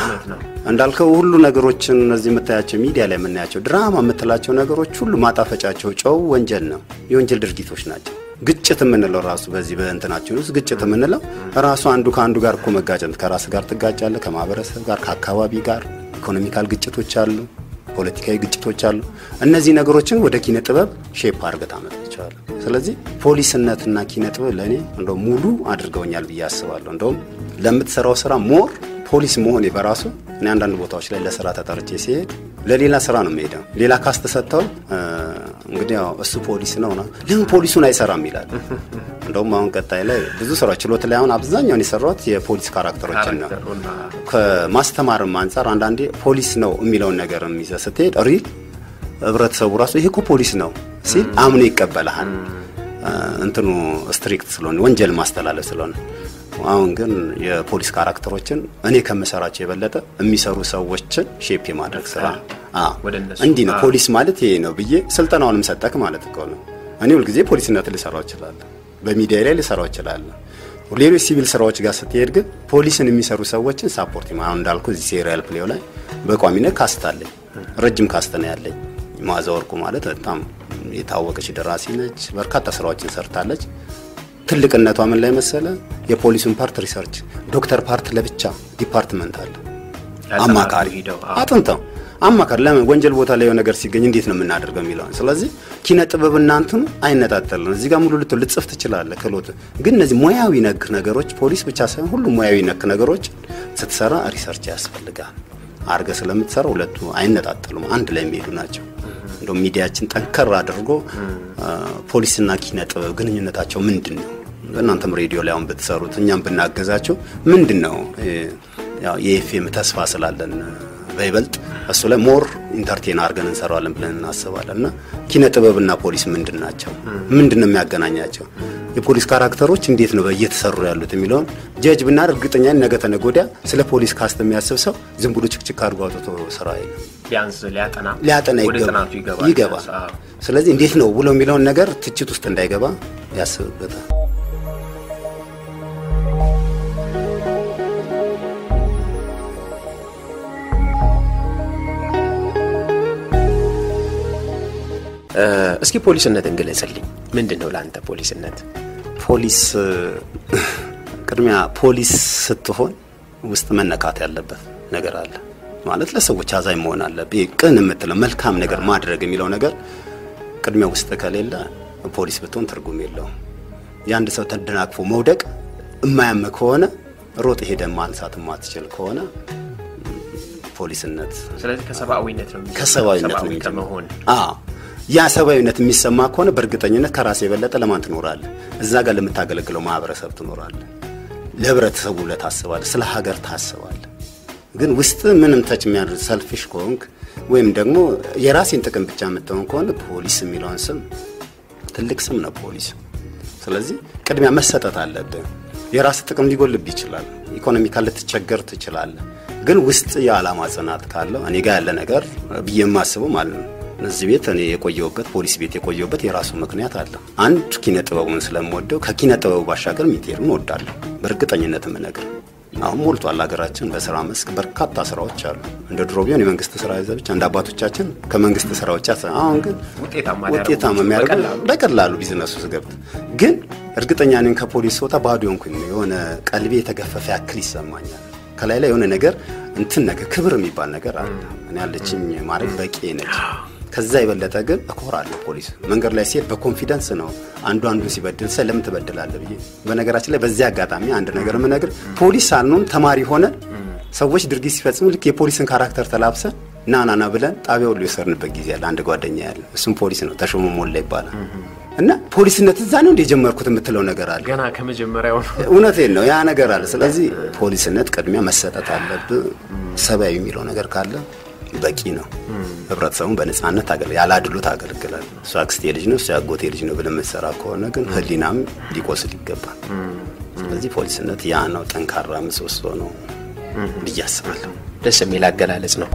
እንዳልከው ሁሉ ነገሮችን እነዚህ የምታያቸው ሚዲያ ላይ የምናያቸው ድራማ የምትላቸው ነገሮች ሁሉ ማጣፈጫቸው ጨው ወንጀል ነው፣ የወንጀል ድርጊቶች ናቸው። ግጭት የምንለው ራሱ በዚህ በእንትናችን ውስጥ ግጭት የምንለው ራሱ አንዱ ከአንዱ ጋር እኮ መጋጨት፣ ከራስ ጋር ትጋጫለህ፣ ከማህበረሰብ ጋር፣ ከአካባቢ ጋር ኢኮኖሚካል ግጭቶች አሉ፣ ፖለቲካዊ ግጭቶች አሉ። እነዚህ ነገሮችን ወደ ኪነ ጥበብ ሼፕ አድርገህ ታመጣቸዋለህ። ስለዚህ ፖሊስነትና ኪነ ጥበብ ለእኔ እንደው ሙሉ አድርገውኛል ብዬ አስባለሁ። እንደውም ለምትሰራው ስራ ሞር ፖሊስ መሆኔ በራሱ እኔ አንዳንድ ቦታዎች ላይ ለስራ ተጠርቼ ሲሄድ ለሌላ ስራ ነው የሚሄደው። ሌላ ካስት ሰጥተው እንግዲህ ያው እሱ ፖሊስ ነው ነው ለምን ፖሊሱን አይሰራም ይላል። እንደውም አሁን ቀጣይ ላይ ብዙ ስራዎች ችሎት ላይ አሁን አብዛኛውን የሰራሁት የፖሊስ ካራክተሮችን ነው። ከማስተማርም አንጻር አንዳንዴ ፖሊስ ነው የሚለውን ነገር ይዘህ ስትሄድ ሪል ህብረተሰቡ ራሱ ይሄ እኮ ፖሊስ ነው ሲል አምኖ ይቀበልሃል። እንትኑ ስትሪክት ስለሆነ ወንጀል ማስተላለፍ ስለሆነ አሁን ግን የፖሊስ ካራክተሮችን እኔ ከምሰራቸው የበለጠ የሚሰሩ ሰዎችን ሼፕ የማድረግ ስራ እንዲህ ነው። ፖሊስ ማለት ይሄ ነው ብዬ ስልጠናውንም ሰጠክ ማለት እኮ ነው። እኔ ሁልጊዜ ፖሊስነት ልሰራው እችላለሁ፣ በሚዲያ ላይ ልሰራው እችላለሁ። ሌሎች ሲቪል ስራዎች ጋር ስትሄድ ግን ፖሊስን የሚሰሩ ሰዎችን ሳፖርት አሁን እንዳልኩ እዚህ ሴሪያል ፕሌው ላይ በቋሚነት ካስት አለኝ፣ ረጅም ካስት ነው ያለኝ። መዓዛ ወርቁ ማለት በጣም የታወቀች ደራሲ ነች። በርካታ ስራዎችን ሰርታለች። ትልቅነቷ ምን ላይ መሰለ? የፖሊሱን ፓርት ሪሰርች፣ ዶክተር ፓርት ለብቻ ዲፓርትመንት አለ። አማካሪ አጥንተው አማካሪ ለምን ወንጀል ቦታ ላይ የሆነ ነገር ሲገኝ እንዴት ነው የምናደርገው የሚለውን። ስለዚህ ኪነ ጥበብ እናንትኑ አይነጣጠልም። እዚህ ጋር ሙሉ ልት ልጽፍ ትችላለህ ክህሎት፣ ግን እነዚህ ሙያዊ ነክ ነገሮች ፖሊስ ብቻ ሳይሆን ሁሉ ሙያዊ ነክ ነገሮች ስትሰራ ሪሰርች ያስፈልጋል። አርገ ስለምትሰራ ሁለቱ አይነጣጠሉም፣ አንድ ላይ የሚሄዱ ናቸው። እንደው ሚዲያችን ጠንከር አድርጎ ፖሊስና ኪነ ጥበብ ግንኙነታቸው ምንድን ነው? በእናንተም ሬዲዮ ላይ አሁን ብትሰሩት እኛም ብናገዛቸው ምንድን ነው ያው የኤፍኤም ተስፋ ስላለን በይበልጥ እሱ ላይ ሞር ኢንተርቴን አድርገን እንሰራዋለን ብለን እናስባለን። እና ኪነ ጥበብና ፖሊስ ምንድን ናቸው? ምንድን ነው የሚያገናኛቸው? የፖሊስ ካራክተሮች እንዴት ነው እየተሰሩ ያሉት የሚለውን ጀጅ ብናደርግ እርግጠኛ ነገ ተነገ ወዲያ ስለ ፖሊስ ካስት የሚያስብ ሰው ዝም ብሎ ችክችክ አድርጎ አውጥቶ ስራ የለም ቢያንስ ሊያጠና ሊያጠና ወደ ጥናቱ ይገባል ይገባል። ስለዚህ እንዴት ነው ብሎ የሚለውን ነገር ትችት ውስጥ እንዳይገባ ያስብበታል። እስኪ ፖሊስነትን ግለጽልኝ። ምንድን ነው ለአንተ ፖሊስነት? ፖሊስ ቅድሚያ ፖሊስ ስትሆን ውስጥ መነካት ያለበት ነገር አለ ማለት ለሰዎች አዛኝ መሆን አለብህ። ቅን የምትለው መልካም ነገር ማድረግ የሚለው ነገር ቅድሚያ ውስጥ ከሌለ ፖሊስ ብትሆን ትርጉም የለውም። የአንድ ሰው ተደናቅፎ መውደቅ እማያም ከሆነ ሮጥ ሄደ ማንሳት የማትችል ከሆነ ፖሊስነት ስለዚህ ከሰብአዊነት ነው የሚጀምረው። ከሰብአዊነት ነው ሰብአዊ የሚጀምረው። ከመሆን አዎ ያ ሰብአዊነት የሚሰማ ከሆነ በእርግጠኝነት ከራስ የበለጠ ለማን ትኖራለህ? እዛ ጋር ለምታገለግለው ማህበረሰብ ትኖራለህ። ለህብረተሰቡ ብለህ ታስባለህ። ስለ ሀገር ታስባለህ። ግን ውስጥ ምንም ተች የሚያደርግ ሰልፊሽ ከሆንክ ወይም ደግሞ የራሴን ጥቅም ብቻ የምትሆን ከሆነ ፖሊስ የሚለውን ስም ትልቅ ስም ነው ፖሊስ። ስለዚህ ቅድሚያ መሰጠት አለብህ። የራስ ጥቅም ሊጎልብ ይችላል። ኢኮኖሚካል ልትቸገር ትችላለህ። ግን ውስጥ የዓላማ ጽናት ካለው እኔ ጋር ያለ ነገር ብዬ የማስበው ማለት ነው እዚህ ቤት እኔ የቆየሁበት ፖሊስ ቤት የቆየሁበት የራሱ ምክንያት አለ። አንድ ኪነ ጥበቡን ስለምወደው ከኪነ ጥበቡ ባሻገር ሚቴሩን እወዳለሁ። በእርግጠኝነት የምነግር አሁን ሞልቷል ሀገራችን በስራ መስክ በርካታ ስራዎች አሉ። እንደ ድሮ ቢሆን የመንግስት ስራ ይዘህ ብቻ እንደ አባቶቻችን ከመንግስት ስራዎች ያሰ አሁን ግን ውጤታማ ውጤታማ ሊያደርጉ የሚያደርገው በቀላሉ በቀላሉ ቢዝነሱ ውስጥ ገብተህ ግን እርግጠኛ ነኝ ከፖሊስ ወጣ ባዶ ሆንኩኝ የሆነ ቀልቤ የተገፈፈ ያክል ይሰማኛል። ከላይ ላይ የሆነ ነገር እንትን ነገር ክብር የሚባል ነገር አለ። እኔ ያለችኝ ማድረግ በቂ ነች። ከዛ የበለጠ ግን እኮራለሁ። ፖሊስ መንገድ ላይ ሲሄድ በኮንፊደንስ ነው አንዱ አንዱን ሲበድል ሰ ለምን ትበድላለህ ብዬ። በነገራችን ላይ በዚህ አጋጣሚ አንድ ነገር የምነግር ፖሊስ ሳንሆን ተማሪ ሆነን ሰዎች ድርጊት ሲፈጽሙ ልክ የፖሊስን ካራክተር ተላብሰን ና ና ና ብለን ጣቢያ ሁሉ የወሰድንበት ጊዜ አለ። አንድ ጓደኛ ያለ እሱም ፖሊስ ነው፣ ተሾመ ሞላ ይባላል። እና ፖሊስነት እዛ ነው እንደ የጀመርኩት የምትለው ነገር አለ። ገና ከመጀመሪያው ነው። እውነቴን ነው ያ ነገር አለ። ስለዚህ ፖሊስነት ቅድሚያ መሰጠት አለብህ። ሰብአዊ የሚለው ነገር ካለ በቂ ነው። ህብረተሰቡን በነጻነት አገል ያለ አድሎ ታገለግላል። እሱ አክስቴ ልጅ ነው እሱ ያጎቴ ልጅ ነው ብለህ የምትሰራ ከሆነ ግን ህሊናም ሊቆስል ይገባል። ስለዚህ ፖሊስነት ያ ነው ጠንካራ ምሰሶ ነው ብዬ አስባለሁ። ደስ የሚል አገላለጽ ነው።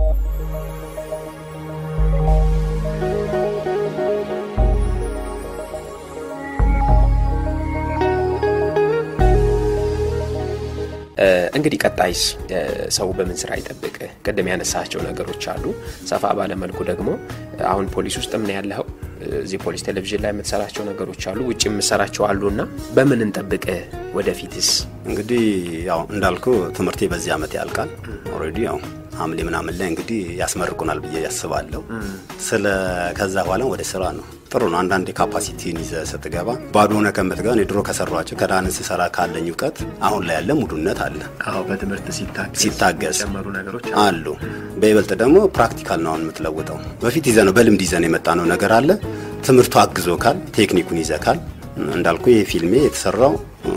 እንግዲህ ቀጣይስ ሰው በምን ስራ ይጠብቅ? ቅድም ያነሳቸው ነገሮች አሉ። ሰፋ ባለመልኩ ደግሞ አሁን ፖሊስ ውስጥ ምን ያለኸው እዚህ ፖሊስ ቴሌቪዥን ላይ የምትሰራቸው ነገሮች አሉ፣ ውጭ የምትሰራቸው አሉ እና በምን እንጠብቅ? ወደፊትስ እንግዲህ ያው እንዳልኩ ትምህርቴ በዚህ ዓመት ያልቃል። ኦልሬዲ ያው ሐምሌ ምናምን ላይ እንግዲህ ያስመርቁናል ብዬ ያስባለሁ። ስለ ከዛ በኋላ ወደ ስራ ነው። ጥሩ ነው። አንዳንድ ካፓሲቲን ይዘህ ስትገባ ባዶ ሆነ ከምትገባ እኔ ድሮ ከሰሯቸው ከዳን ስሰራ ካለኝ እውቀት አሁን ላይ ያለ ሙሉነት አለ አዎ በትምህርት ሲታገዝ ሲታገዝ የጨመሩ ነገሮች አሉ። በይበልጥ ደግሞ ፕራክቲካል ነው አሁን የምትለውጠው። በፊት ይዘ ነው በልምድ ይዘን የመጣ ነው ነገር አለ። ትምህርቱ አግዞካል፣ ቴክኒኩን ይዘካል። እንዳልኩ ይህ ፊልሜ የተሰራው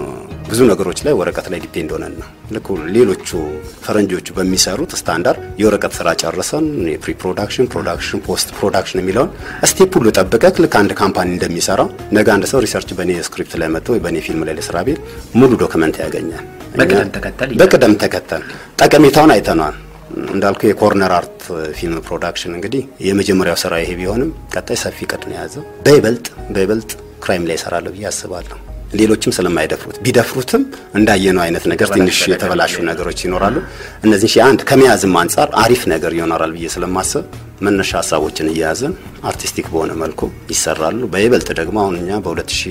ብዙ ነገሮች ላይ ወረቀት ላይ ዲፔንድ ሆነን ነው። ልክ ሌሎቹ ፈረንጆቹ በሚሰሩት ስታንዳርድ የወረቀት ስራ ጨርሰን የፕሪ ፕሮዳክሽን፣ ፕሮዳክሽን፣ ፖስት ፕሮዳክሽን የሚለውን ስቴፕ ሁሉ ጠብቀህ ልክ አንድ ካምፓኒ እንደሚሰራው ነገ አንድ ሰው ሪሰርች በእኔ ስክሪፕት ላይ መጥቶ ወይ በእኔ ፊልም ላይ ለስራ ቤት ሙሉ ዶክመንት ያገኛል። በቅደም ተከተል በቅደም ተከተል ጠቀሜታውን አይተነዋል። እንዳልኩ የኮርነር አርት ፊልም ፕሮዳክሽን እንግዲህ የመጀመሪያው ስራ ይሄ ቢሆንም ቀጣይ ሰፊ ቅድ ነው የያዘው። በይበልጥ በይበልጥ ክራይም ላይ ይሰራለሁ ብዬ አስባለሁ። ሌሎችም ስለማይደፍሩት ቢደፍሩትም እንዳየነው አይነት ነገር ትንሽ የተበላሹ ነገሮች ይኖራሉ። እነዚህ ሺህ አንድ ከመያዝም አንጻር አሪፍ ነገር ይሆናል ብዬ ስለማስብ መነሻ ሀሳቦችን እየያዘን አርቲስቲክ በሆነ መልኩ ይሰራሉ። በይበልጥ ደግሞ አሁን እኛ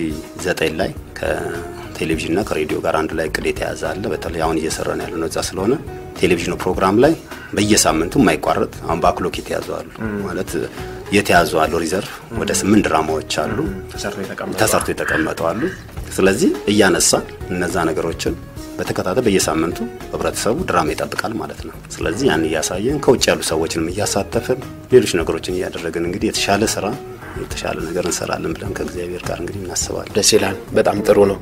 በ2009 ላይ ከቴሌቪዥንና ከሬዲዮ ጋር አንድ ላይ እቅድ የተያዘ አለ። በተለይ አሁን እየሰራን ያለ ነው እዛ ስለሆነ ቴሌቪዥኑ ፕሮግራም ላይ በየሳምንቱ የማይቋረጥ አሁን በአክሎክ የተያዙ አሉ ማለት የተያዙ አሉ። ሪዘርቭ ወደ ስምንት ድራማዎች አሉ ተሰርቶ የተቀመጡ አሉ። ስለዚህ እያነሳ እነዛ ነገሮችን በተከታታይ በየሳምንቱ ህብረተሰቡ ድራማ ይጠብቃል ማለት ነው። ስለዚህ ያን እያሳየን ከውጭ ያሉ ሰዎችንም እያሳተፍን ሌሎች ነገሮችን እያደረግን እንግዲህ የተሻለ ስራ የተሻለ ነገር እንሰራለን ብለን ከእግዚአብሔር ጋር እንግዲህ እናስባለን። ደስ ይላል። በጣም ጥሩ ነው።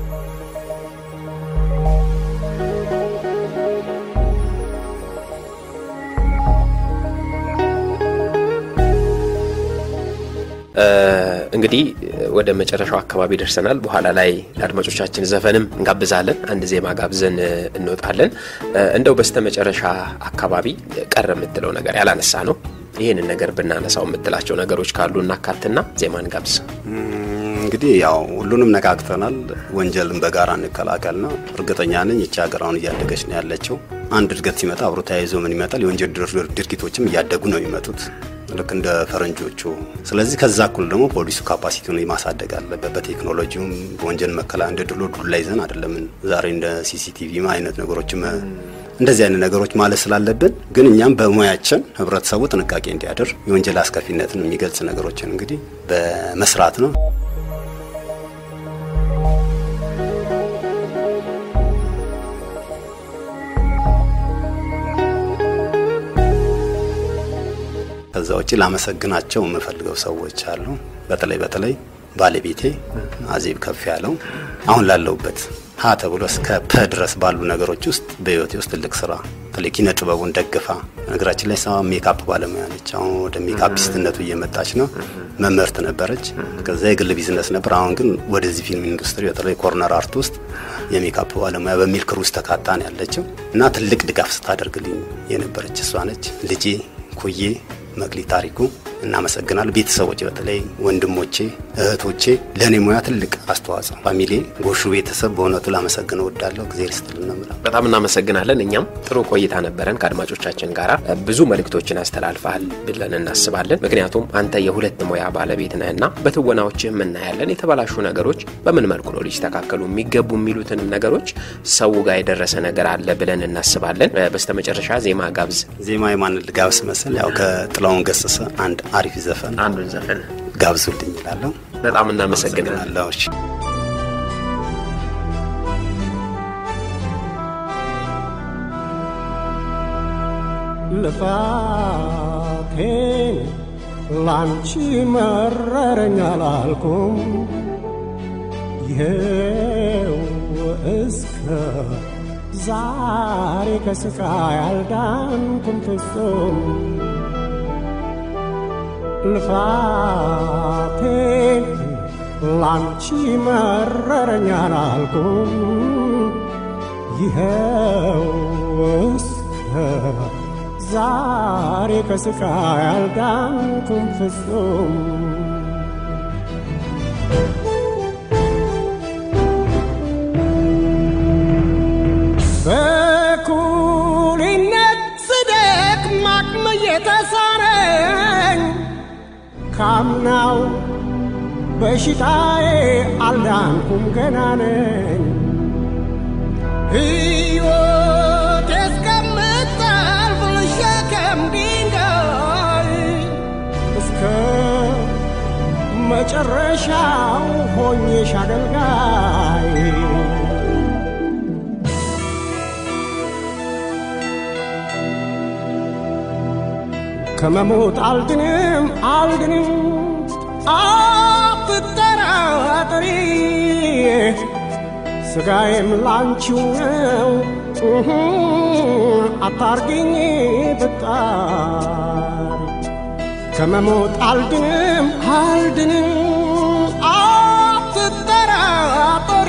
እንግዲህ ወደ መጨረሻው አካባቢ ደርሰናል። በኋላ ላይ ለአድማጮቻችን ዘፈንም እንጋብዛለን። አንድ ዜማ ጋብዘን እንወጣለን። እንደው በስተ መጨረሻ አካባቢ ቀረ የምትለው ነገር ያላነሳ ነው ይህንን ነገር ብናነሳው የምትላቸው ነገሮች ካሉ እናካትና ዜማ እንጋብዝ። እንግዲህ ያው ሁሉንም ነካክተናል። ወንጀልን በጋራ እንከላከል ነው። እርግጠኛ ነኝ ይቺ ሀገር አሁን እያደገች ነው ያለችው። አንድ እድገት ሲመጣ አብሮ ተያይዞ ምን ይመጣል? የወንጀል ድርጊቶችም እያደጉ ነው የሚመጡት ልክ እንደ ፈረንጆቹ። ስለዚህ ከዛ እኩል ደግሞ ፖሊሱ ካፓሲቲውን ማሳደግ አለበት። በቴክኖሎጂውም በወንጀል መከላ እንደ ድሎ ዱላ ይዘን አይደለም ዛሬ እንደ ሲሲቲቪ አይነት ነገሮችም እንደዚህ አይነት ነገሮች ማለት ስላለብን ግን እኛም በሙያችን ህብረተሰቡ ጥንቃቄ እንዲያደርግ የወንጀል አስከፊነትን የሚገልጽ ነገሮችን እንግዲህ በመስራት ነው። ውጭ ላመሰግናቸው የምፈልገው ሰዎች አሉ። በተለይ በተለይ ባለቤቴ አዜብ ከፍ ያለው አሁን ላለሁበት ሀ ተብሎ እስከ ፐ ድረስ ባሉ ነገሮች ውስጥ በህይወቴ ውስጥ ትልቅ ስራ በተለይ ኪነ ጥበቡን ደግፋ ነገራችን ላይ ሰማ ሜካፕ ባለሙያ ነች። አሁን ወደ ሜካፒስትነቱ እየመጣች ነው። መምህርት ነበረች። ከዛ የግል ቢዝነስ ነበር። አሁን ግን ወደዚህ ፊልም ኢንዱስትሪ በተለይ ኮርነር አርት ውስጥ የሜካፕ ባለሙያ በሚል ክሩ ውስጥ ተካታ ነው ያለችው እና ትልቅ ድጋፍ ስታደርግልኝ የነበረች እሷ ነች። ልጄ ኩዬ መቅሊ ታሪኩ እናመሰግናለሁ። ቤተሰቦቼ በተለይ ወንድሞቼ፣ እህቶቼ ለእኔ ሙያ ትልቅ አስተዋጽኦ ፋሚሊ ጎሹ ቤተሰብ በእውነቱ ላመሰግነው እወዳለሁ። እግዜር ይስጥልን ነው የምለው። በጣም እናመሰግናለን። እኛም ጥሩ ቆይታ ነበረን ከአድማጮቻችን ጋር ብዙ መልእክቶችን አስተላልፈሃል ብለን እናስባለን። ምክንያቱም አንተ የሁለት ሙያ ባለቤት ነህና በትወናዎችህም እናያለን። የተበላሹ ነገሮች በምን መልኩ ነው ሊስተካከሉ የሚገቡ የሚሉትንም ነገሮች ሰው ጋር የደረሰ ነገር አለ ብለን እናስባለን። በስተመጨረሻ ዜማ ጋብዝ። ዜማ የማንን ልጋብስ መስል ያው ከጥላሁን ገሰሰ አንድ አሪፍ ዘፈን አንዱን ዘፈን ጋብዙልኝ ይላለሁ። በጣም እናመሰግናለን። አመሰግናለሁ። እሺ። ልፋቴን ላንቺ መረረኝ አላልኩም ይሄው እስከ ዛሬ ከስቃይ አልዳንኩም ፍጹም ልፋቴን ላንቺ መረረኝ አላልኩም ይኸው እስከ ዛሬ ከስቃይ አልዳንኩም ፍጹም በኩልነት ስደክም አቅም እየተሳነኝ ካምናው በሽታዬ አልዳንኩም ገና ነኝ ሕይወት እስከምታልፍ ልሸከም ድንጋይ እስከ መጨረሻው ሆኜሽ አገልጋይ ከመሞት አልድንም አልድንም አትጠራጠሪ ስጋዬም ላንቺው ነው እህ፣ አታርግኝ ብጣሪ ከመሞት አልድንም አልድንም አትጠራጠሪ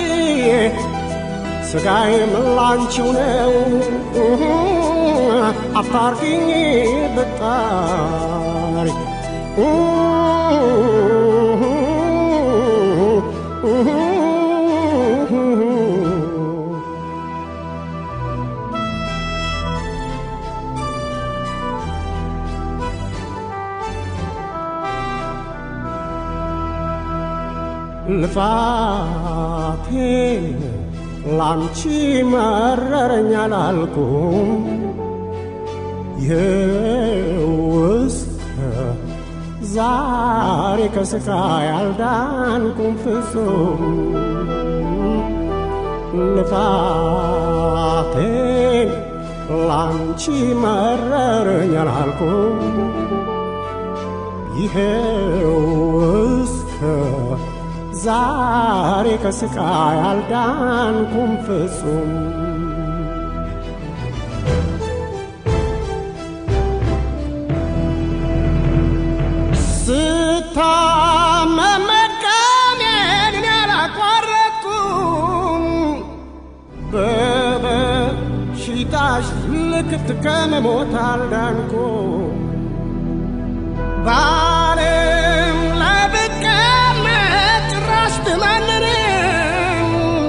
ስጋዬም ላንቺው ነው እህ፣ አታርግኝ ብጣሪ ልፋቴን ላንቺ መረረኝ አላልኩም ይኸው እስከ ዛሬ ከስቃይ አልዳንኩም ፍጹም ልፋቴን ላንቺ መረረኝ አላልኩም ይኸው እስከ ዛሬ ከስቃይ አልዳንኩም ፍጹም ስታመም መድከሜን እኔ አላቋረጥኩም በበሽታሽ ልክት ከመሞት አልዳንኩም በዓለም ላይ ብቀመጥ ጭራሽ ብመንንም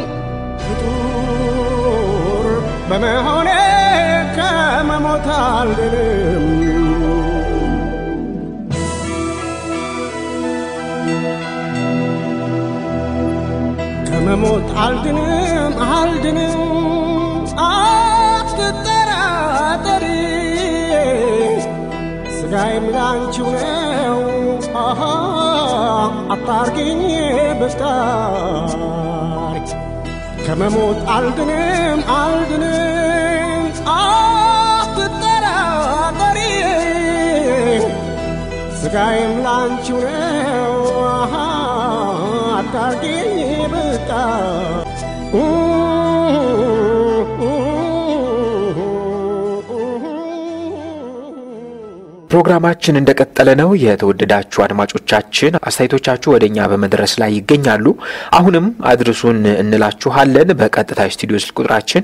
ፍጡር በመሆኔ ከመሞት አልድንም ከመሞት አልድንም አልድንም አትጠራጠሪ ስጋዬም ላንቺው ነው አሃ አታርጊኝ ብጣሪ ከመሞት አልድንም አልድንም አትጠራጠሪ ስጋዬም ላንቺው ነው አሃ አታርጊኝ በቃ ፕሮግራማችን እንደቀጠለ ነው። የተወደዳችሁ አድማጮቻችን አስተያየቶቻችሁ ወደ እኛ በመድረስ ላይ ይገኛሉ። አሁንም አድርሱን እንላችኋለን። በቀጥታ ስቱዲዮ ስልክ ቁጥራችን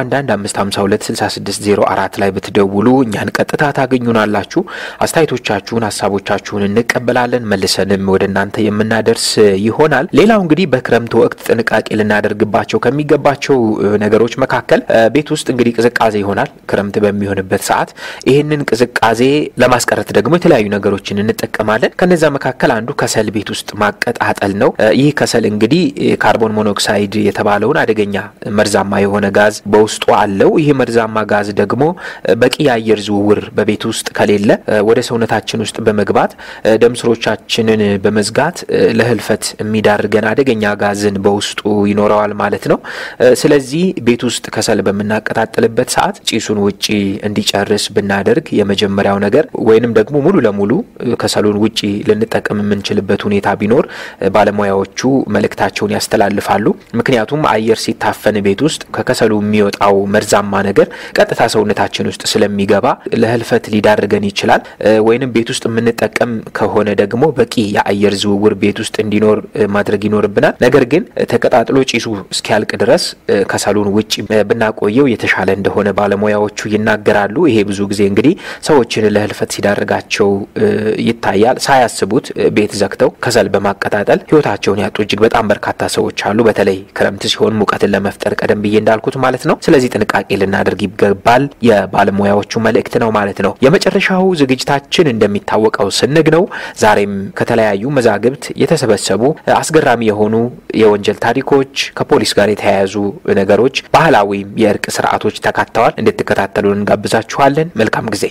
0115526604 ላይ ብትደውሉ እኛን ቀጥታ ታገኙናላችሁ። አስተያየቶቻችሁን፣ ሀሳቦቻችሁን እንቀበላለን። መልሰንም ወደ እናንተ የምናደርስ ይሆናል። ሌላው እንግዲህ በክረምት ወቅት ጥንቃቄ ልናደርግባቸው ከሚገባቸው ነገሮች መካከል ቤት ውስጥ እንግዲህ ቅዝቃዜ ይሆናል። ክረምት በሚሆንበት ሰዓት ይህንን ቅዝቃዜ ለማስቀረት ደግሞ የተለያዩ ነገሮችን እንጠቀማለን። ከነዛ መካከል አንዱ ከሰል ቤት ውስጥ ማቀጣጠል ነው። ይህ ከሰል እንግዲህ ካርቦን ሞኖክሳይድ የተባለውን አደገኛ መርዛማ የሆነ ጋዝ በውስጡ አለው። ይህ መርዛማ ጋዝ ደግሞ በቂ የአየር ዝውውር በቤት ውስጥ ከሌለ ወደ ሰውነታችን ውስጥ በመግባት ደም ስሮቻችንን በመዝጋት ለህልፈት የሚዳርገን አደገኛ ጋዝን በውስጡ ይኖረዋል ማለት ነው። ስለዚህ ቤት ውስጥ ከሰል በምናቀጣጥልበት ሰዓት ጭሱን ውጪ እንዲጨርስ ብናደርግ የመጀመሪያው ነገር ወይንም ደግሞ ሙሉ ለሙሉ ከሰሉን ውጪ ልንጠቀም የምንችልበት ሁኔታ ቢኖር ባለሙያዎቹ መልእክታቸውን ያስተላልፋሉ። ምክንያቱም አየር ሲታፈን ቤት ውስጥ ከከሰሉ የሚወጣው መርዛማ ነገር ቀጥታ ሰውነታችን ውስጥ ስለሚገባ ለህልፈት ሊዳርገን ይችላል። ወይንም ቤት ውስጥ የምንጠቀም ከሆነ ደግሞ በቂ የአየር ዝውውር ቤት ውስጥ እንዲኖር ማድረግ ይኖርብናል። ነገር ግን ተቀጣጥሎ ጭሱ እስኪያልቅ ድረስ ከሰሉን ውጭ ብናቆየው የተሻለ እንደሆነ ባለሙያዎቹ ይናገራሉ። ይሄ ብዙ ጊዜ እንግዲህ ሰዎችን ለህልፈት ሲዳርጋቸው ይታያል። ሳያስቡት ቤት ዘግተው ከሰል በማቀጣጠል ህይወታቸውን ያጡ እጅግ በጣም በርካታ ሰዎች አሉ። በተለይ ክረምት ሲሆን ሙቀትን ለመፍጠር ቀደም ብዬ እንዳልኩት ማለት ነው። ስለዚህ ጥንቃቄ ልናደርግ ይገባል የባለሙያዎቹ መልእክት ነው ማለት ነው። የመጨረሻው ዝግጅታችን እንደሚታወቀው ስንግ ነው። ዛሬም ከተለያዩ መዛግብት የተሰበሰቡ አስገራሚ የሆኑ የወንጀል ታሪኮች፣ ከፖሊስ ጋር የተያያዙ ነገሮች፣ ባህላዊም የእርቅ ስርዓቶች ተካተዋል። እንድትከታተሉን እንጋብዛችኋለን። መልካም ጊዜ።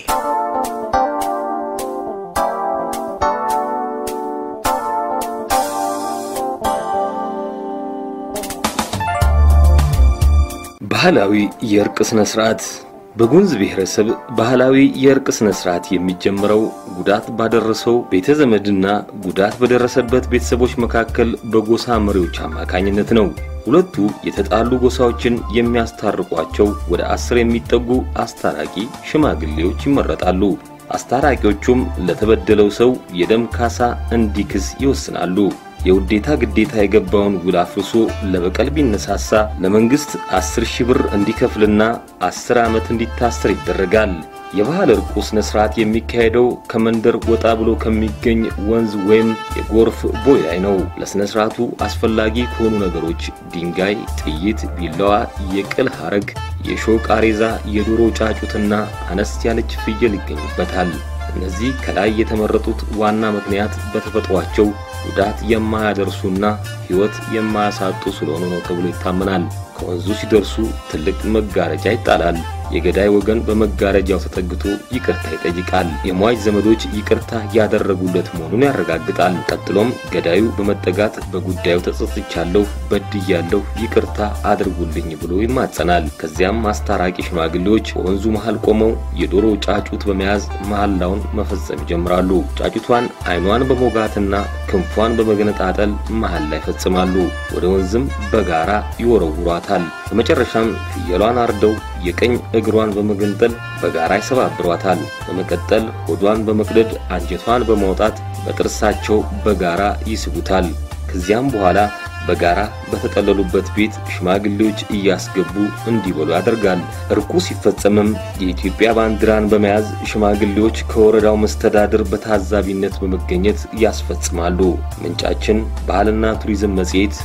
ባህላዊ የእርቅ ስነ ስርዓት በጉሙዝ ብሔረሰብ ባህላዊ የእርቅ ስነ ስርዓት የሚጀምረው ጉዳት ባደረሰው ቤተ ዘመድና ጉዳት በደረሰበት ቤተሰቦች መካከል በጎሳ መሪዎች አማካኝነት ነው። ሁለቱ የተጣሉ ጎሳዎችን የሚያስታርቋቸው ወደ አስር የሚጠጉ አስታራቂ ሽማግሌዎች ይመረጣሉ። አስታራቂዎቹም ለተበደለው ሰው የደም ካሳ እንዲክስ ይወስናሉ። የውዴታ ግዴታ የገባውን ውል አፍርሶ ለበቀል ቢነሳሳ ለመንግስት አስር ሺህ ብር እንዲከፍልና አስር ዓመት እንዲታሰር ይደረጋል። የባህል እርቁ ስነ ስርዓት የሚካሄደው ከመንደር ወጣ ብሎ ከሚገኝ ወንዝ ወይም የጎርፍ ቦይ ላይ ነው። ለስነ ስርዓቱ አስፈላጊ ከሆኑ ነገሮች ድንጋይ፣ ጥይት፣ ቢላዋ፣ የቅል ሐረግ፣ የሾህ ቃሬዛ፣ የዶሮ ጫጩትና አነስ ያለች ፍየል ይገኙበታል። እነዚህ ከላይ የተመረጡት ዋና ምክንያት በተፈጥሯቸው ጉዳት የማያደርሱና ሕይወት የማያሳጡ ስለሆኑ ነው ተብሎ ይታመናል። ከወንዙ ሲደርሱ ትልቅ መጋረጃ ይጣላል። የገዳይ ወገን በመጋረጃው ተጠግቶ ይቅርታ ይጠይቃል። የሟች ዘመዶች ይቅርታ ያደረጉለት መሆኑን ያረጋግጣል። ቀጥሎም ገዳዩ በመጠጋት በጉዳዩ ተጸጽቻለሁ፣ በድያለሁ፣ ይቅርታ አድርጉልኝ ብሎ ይማጸናል። ከዚያም አስታራቂ ሽማግሌዎች በወንዙ መሃል ቆመው የዶሮ ጫጩት በመያዝ መሐላውን መፈጸም ይጀምራሉ። ጫጩቷን ዓይኗን በሞጋትና ክንፏን በመገነጣጠል መሃል ላይ ይፈጽማሉ። ወደ ወንዝም በጋራ ይወረውሯታል። በመጨረሻም ፍየሏን አርደው የቀኝ እግሯን በመገንጠል በጋራ ይሰባብሯታል። በመቀጠል ሆዷን በመቅደድ አንጀቷን በማውጣት በጥርሳቸው በጋራ ይስቡታል። ከዚያም በኋላ በጋራ በተጠለሉበት ቤት ሽማግሌዎች እያስገቡ እንዲበሉ ያደርጋል። እርቁ ሲፈጸምም የኢትዮጵያ ባንዲራን በመያዝ ሽማግሌዎች ከወረዳው መስተዳድር በታዛቢነት በመገኘት ያስፈጽማሉ። ምንጫችን ባህልና ቱሪዝም መጽሔት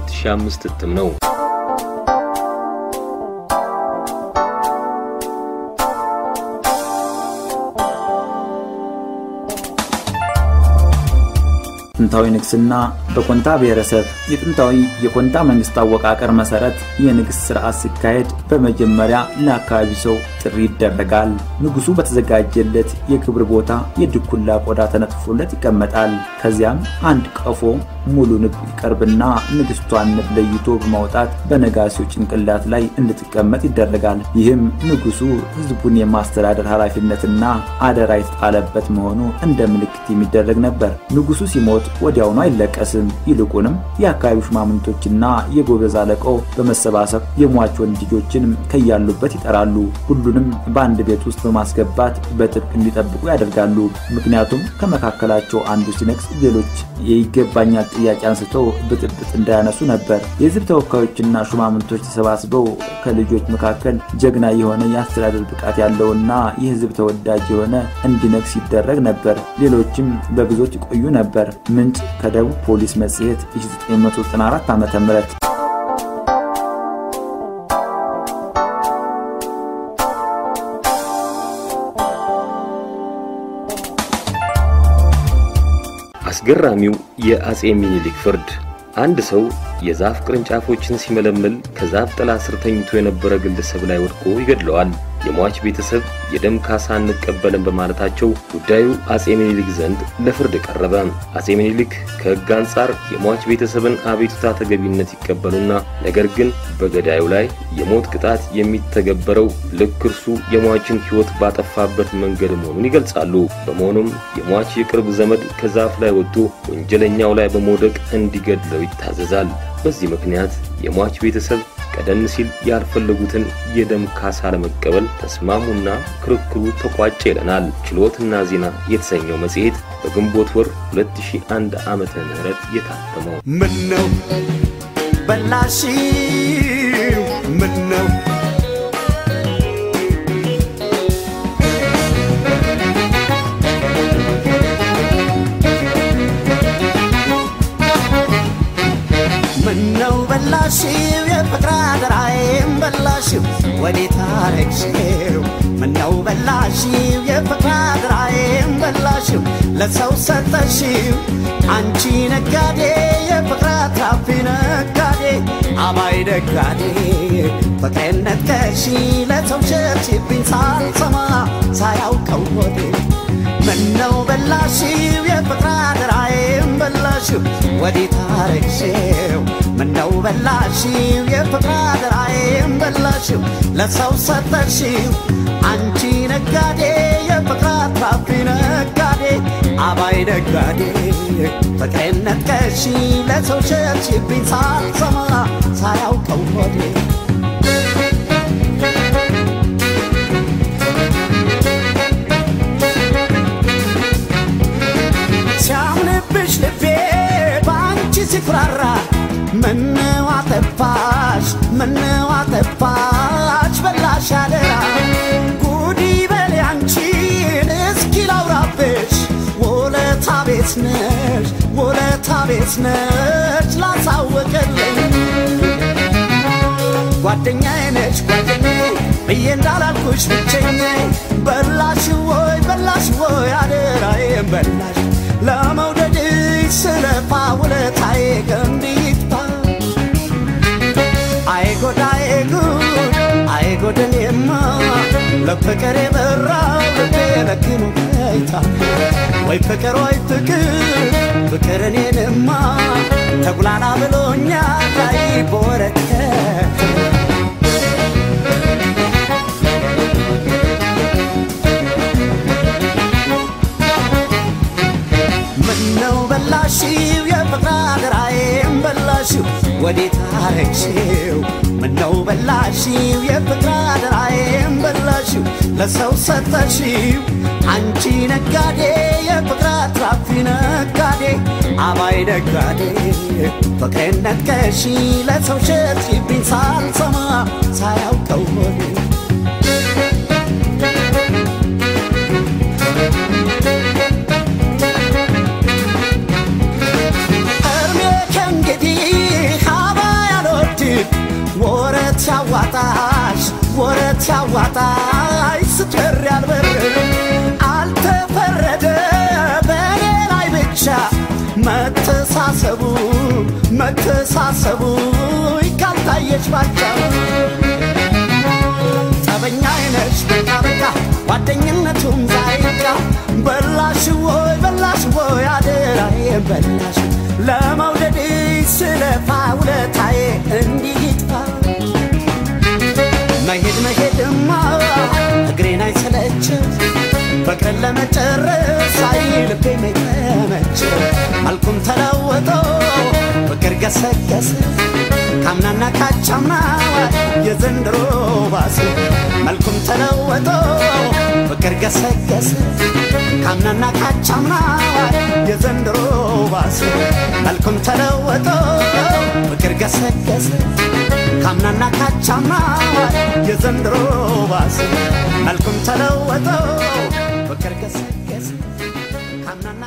2005 እትም ነው። ጥንታዊ ንግስና በኮንታ ብሔረሰብ የጥንታዊ የኮንታ መንግስት አወቃቀር መሰረት የንግስ ስርዓት ሲካሄድ በመጀመሪያ ለአካባቢ ሰው ጥሪ ይደረጋል። ንጉሱ በተዘጋጀለት የክብር ቦታ የድኩላ ቆዳ ተነጥፎለት ይቀመጣል። ከዚያም አንድ ቀፎ ሙሉ ንብ ይቀርብና ንግስቷን ንብ ለይቶ በማውጣት በነጋሲው ጭንቅላት ላይ እንድትቀመጥ ይደረጋል። ይህም ንጉሱ ህዝቡን የማስተዳደር ኃላፊነትና አደራ የተጣለበት መሆኑ እንደ ምልክት የሚደረግ ነበር። ንጉሱ ሲሞት ወዲያውኑ አይለቀስም። ይልቁንም የአካባቢው ሽማምንቶችና የጎበዝ አለቃው በመሰባሰብ የሟች ወንድ ልጆችን ከያሉበት ይጠራሉ። ሁሉንም በአንድ ቤት ውስጥ በማስገባት በጥብቅ እንዲጠብቁ ያደርጋሉ። ምክንያቱም ከመካከላቸው አንዱ ሲነግስ ሌሎች የይገባኛል ጥያቄ አንስተው ብጥብጥ እንዳያነሱ ነበር። የህዝብ ተወካዮችና ሹማምንቶች ተሰባስበው ከልጆች መካከል ጀግና የሆነ የአስተዳደር ብቃት ያለውና የህዝብ ተወዳጅ የሆነ እንዲነግስ ይደረግ ነበር። ሌሎችም በብዙዎች ይቆዩ ነበር። ምንጭ ከደቡብ ፖሊስ መጽሔት 1994 ዓ ም አስገራሚው የአጼ ሚኒሊክ ፍርድ አንድ ሰው የዛፍ ቅርንጫፎችን ሲመለምል ከዛፍ ጥላ ስር ተኝቶ የነበረ ግለሰብ ላይ ወድቆ ይገድለዋል። የሟች ቤተሰብ የደም ካሳ እንቀበልን በማለታቸው ጉዳዩ አጼ ሚኒሊክ ዘንድ ለፍርድ ቀረበ። አጼ ሚኒሊክ ከሕግ አንጻር የሟች ቤተሰብን አቤቱታ ተገቢነት ይቀበሉና ነገር ግን በገዳዩ ላይ የሞት ቅጣት የሚተገበረው ልክ እርሱ የሟችን ሕይወት ባጠፋበት መንገድ መሆኑን ይገልጻሉ። በመሆኑም የሟች የቅርብ ዘመድ ከዛፍ ላይ ወጥቶ ወንጀለኛው ላይ በመውደቅ እንዲገድለው ይታዘዛል። በዚህ ምክንያት የሟች ቤተሰብ ቀደም ሲል ያልፈለጉትን የደም ካሳ ለመቀበል ተስማሙና ክርክሩ ተቋጨ ይለናል ችሎትና ዜና የተሰኘው መጽሔት በግንቦት ወር 2001 ዓመተ ምህረት የታተመው። ምነው በላሽው ምነው ምነው በላሽው የፍቅር አደራዬም በላሽው ወዴት አረግሽው ምነው በላሽው የፍቅር አደራዬም በላሽው ለሰው ሰጠሽው አንቺ ነጋዴ የፍቅር አትራፊ ነጋዴ አባይ ነጋዴ ፍቅሬን ነጥቀሽ ለሰው ሸጥሽብኝ ሳልሰማ ሳያውቀው ወዴ ምነው በላሽው የፍቅር አደራዬም በላሽው ወዴት አረግሽው ምነው በላሽው የፍቅር አደራዬም በላሽው ለሰው ሰጠሽው አንቺ ነጋዴ የፍቅር አትራፊ ነጋዴ አባይ ነጋዴ ፍቅሬን ነጥቀሽ ለሰው ሸጥሽብኝ ሳልሰማ ሳያውቀው ሆዴ ሲያምንብሽ ልቤ በአንቺ ሲኩራራ ምነው አጠፋሽ ምነው አጠፋሽ በላሽ አደራ ጉዲ በል አንቺን እስኪ ላውራብሽ ውለታ ቤት ነሽ ውለታ ቤት ነሽ ላሳወቀልኝ ጓደኛዬ ነች ጓደኛዬ ብዬ እንዳላልኩሽ ብቸኛዬ በላሽ ወይ በላሽ ወይ አደራዬን በላሽ ለመውደድሽ ስለፋ ውለታዬ ገንቢታ አይጎዳዬ ጉድ አይጎደኔማ ለፍቅር የበራው ልቤ ለክኑ ይታ ወይ ፍቅር ወይ ፍቅር ፍቅር እኔንማ ተጉላላ ብሎኛል ላይ በወረቀት ምነው በላሽው የፍቅር አደራዬም በላሽው ወዴት አረግሽው ምነው በላሽው የፍቅር አደራዬም በላሽው ለሰው ሰጠሽው አንቺ ነጋዴ የፍቅር አትራፊ ነጋዴ አባይ ነጋዴ ፍቅሬን ነጥቀሽ ለሰው ሸጥሽብኝ ሳልሰማ ሳያውቀው ሆዴ እርሜ ከእንግዲህ ሀባ ያልወድም ወረት ያዋጣሽ ወረት ያዋጣሽ ስትበር ያልበር አልተፈረደ በእኔ ላይ ብቻ መተሳሰቡ መተሳሰቡ ካልታየች ባጫው ጠበኛ አይነች በቃ በቃ ጓደኝነቱም ዛይቃ በላሽ ወይ በላሽ ወይ አደራዬ በላሽ ለመውደድሽ ስለፋ ውለታዬ እንዲህ ይጥፋ መሄድ መሄድማ እግሬን አይሰለችም ፍቅርን ለመጨረስ አይ ልቤ መተመች መልኩም ተለወጦ ፍቅር ገሰገሰ ካምናና ካቻምና የዘንድሮ ባሰ መልኩም ተለወጦ ፍቅር ገሰገሰ ካምናና ካቻምና የዘንድሮ ባሰ መልኩም ተለወጦ ፍቅር ገሰገሰ ካምናና ካቻምና የዘንድሮ ባሰ መልኩም ተለወጦ ፍቅር ገሰገሰ ካምናና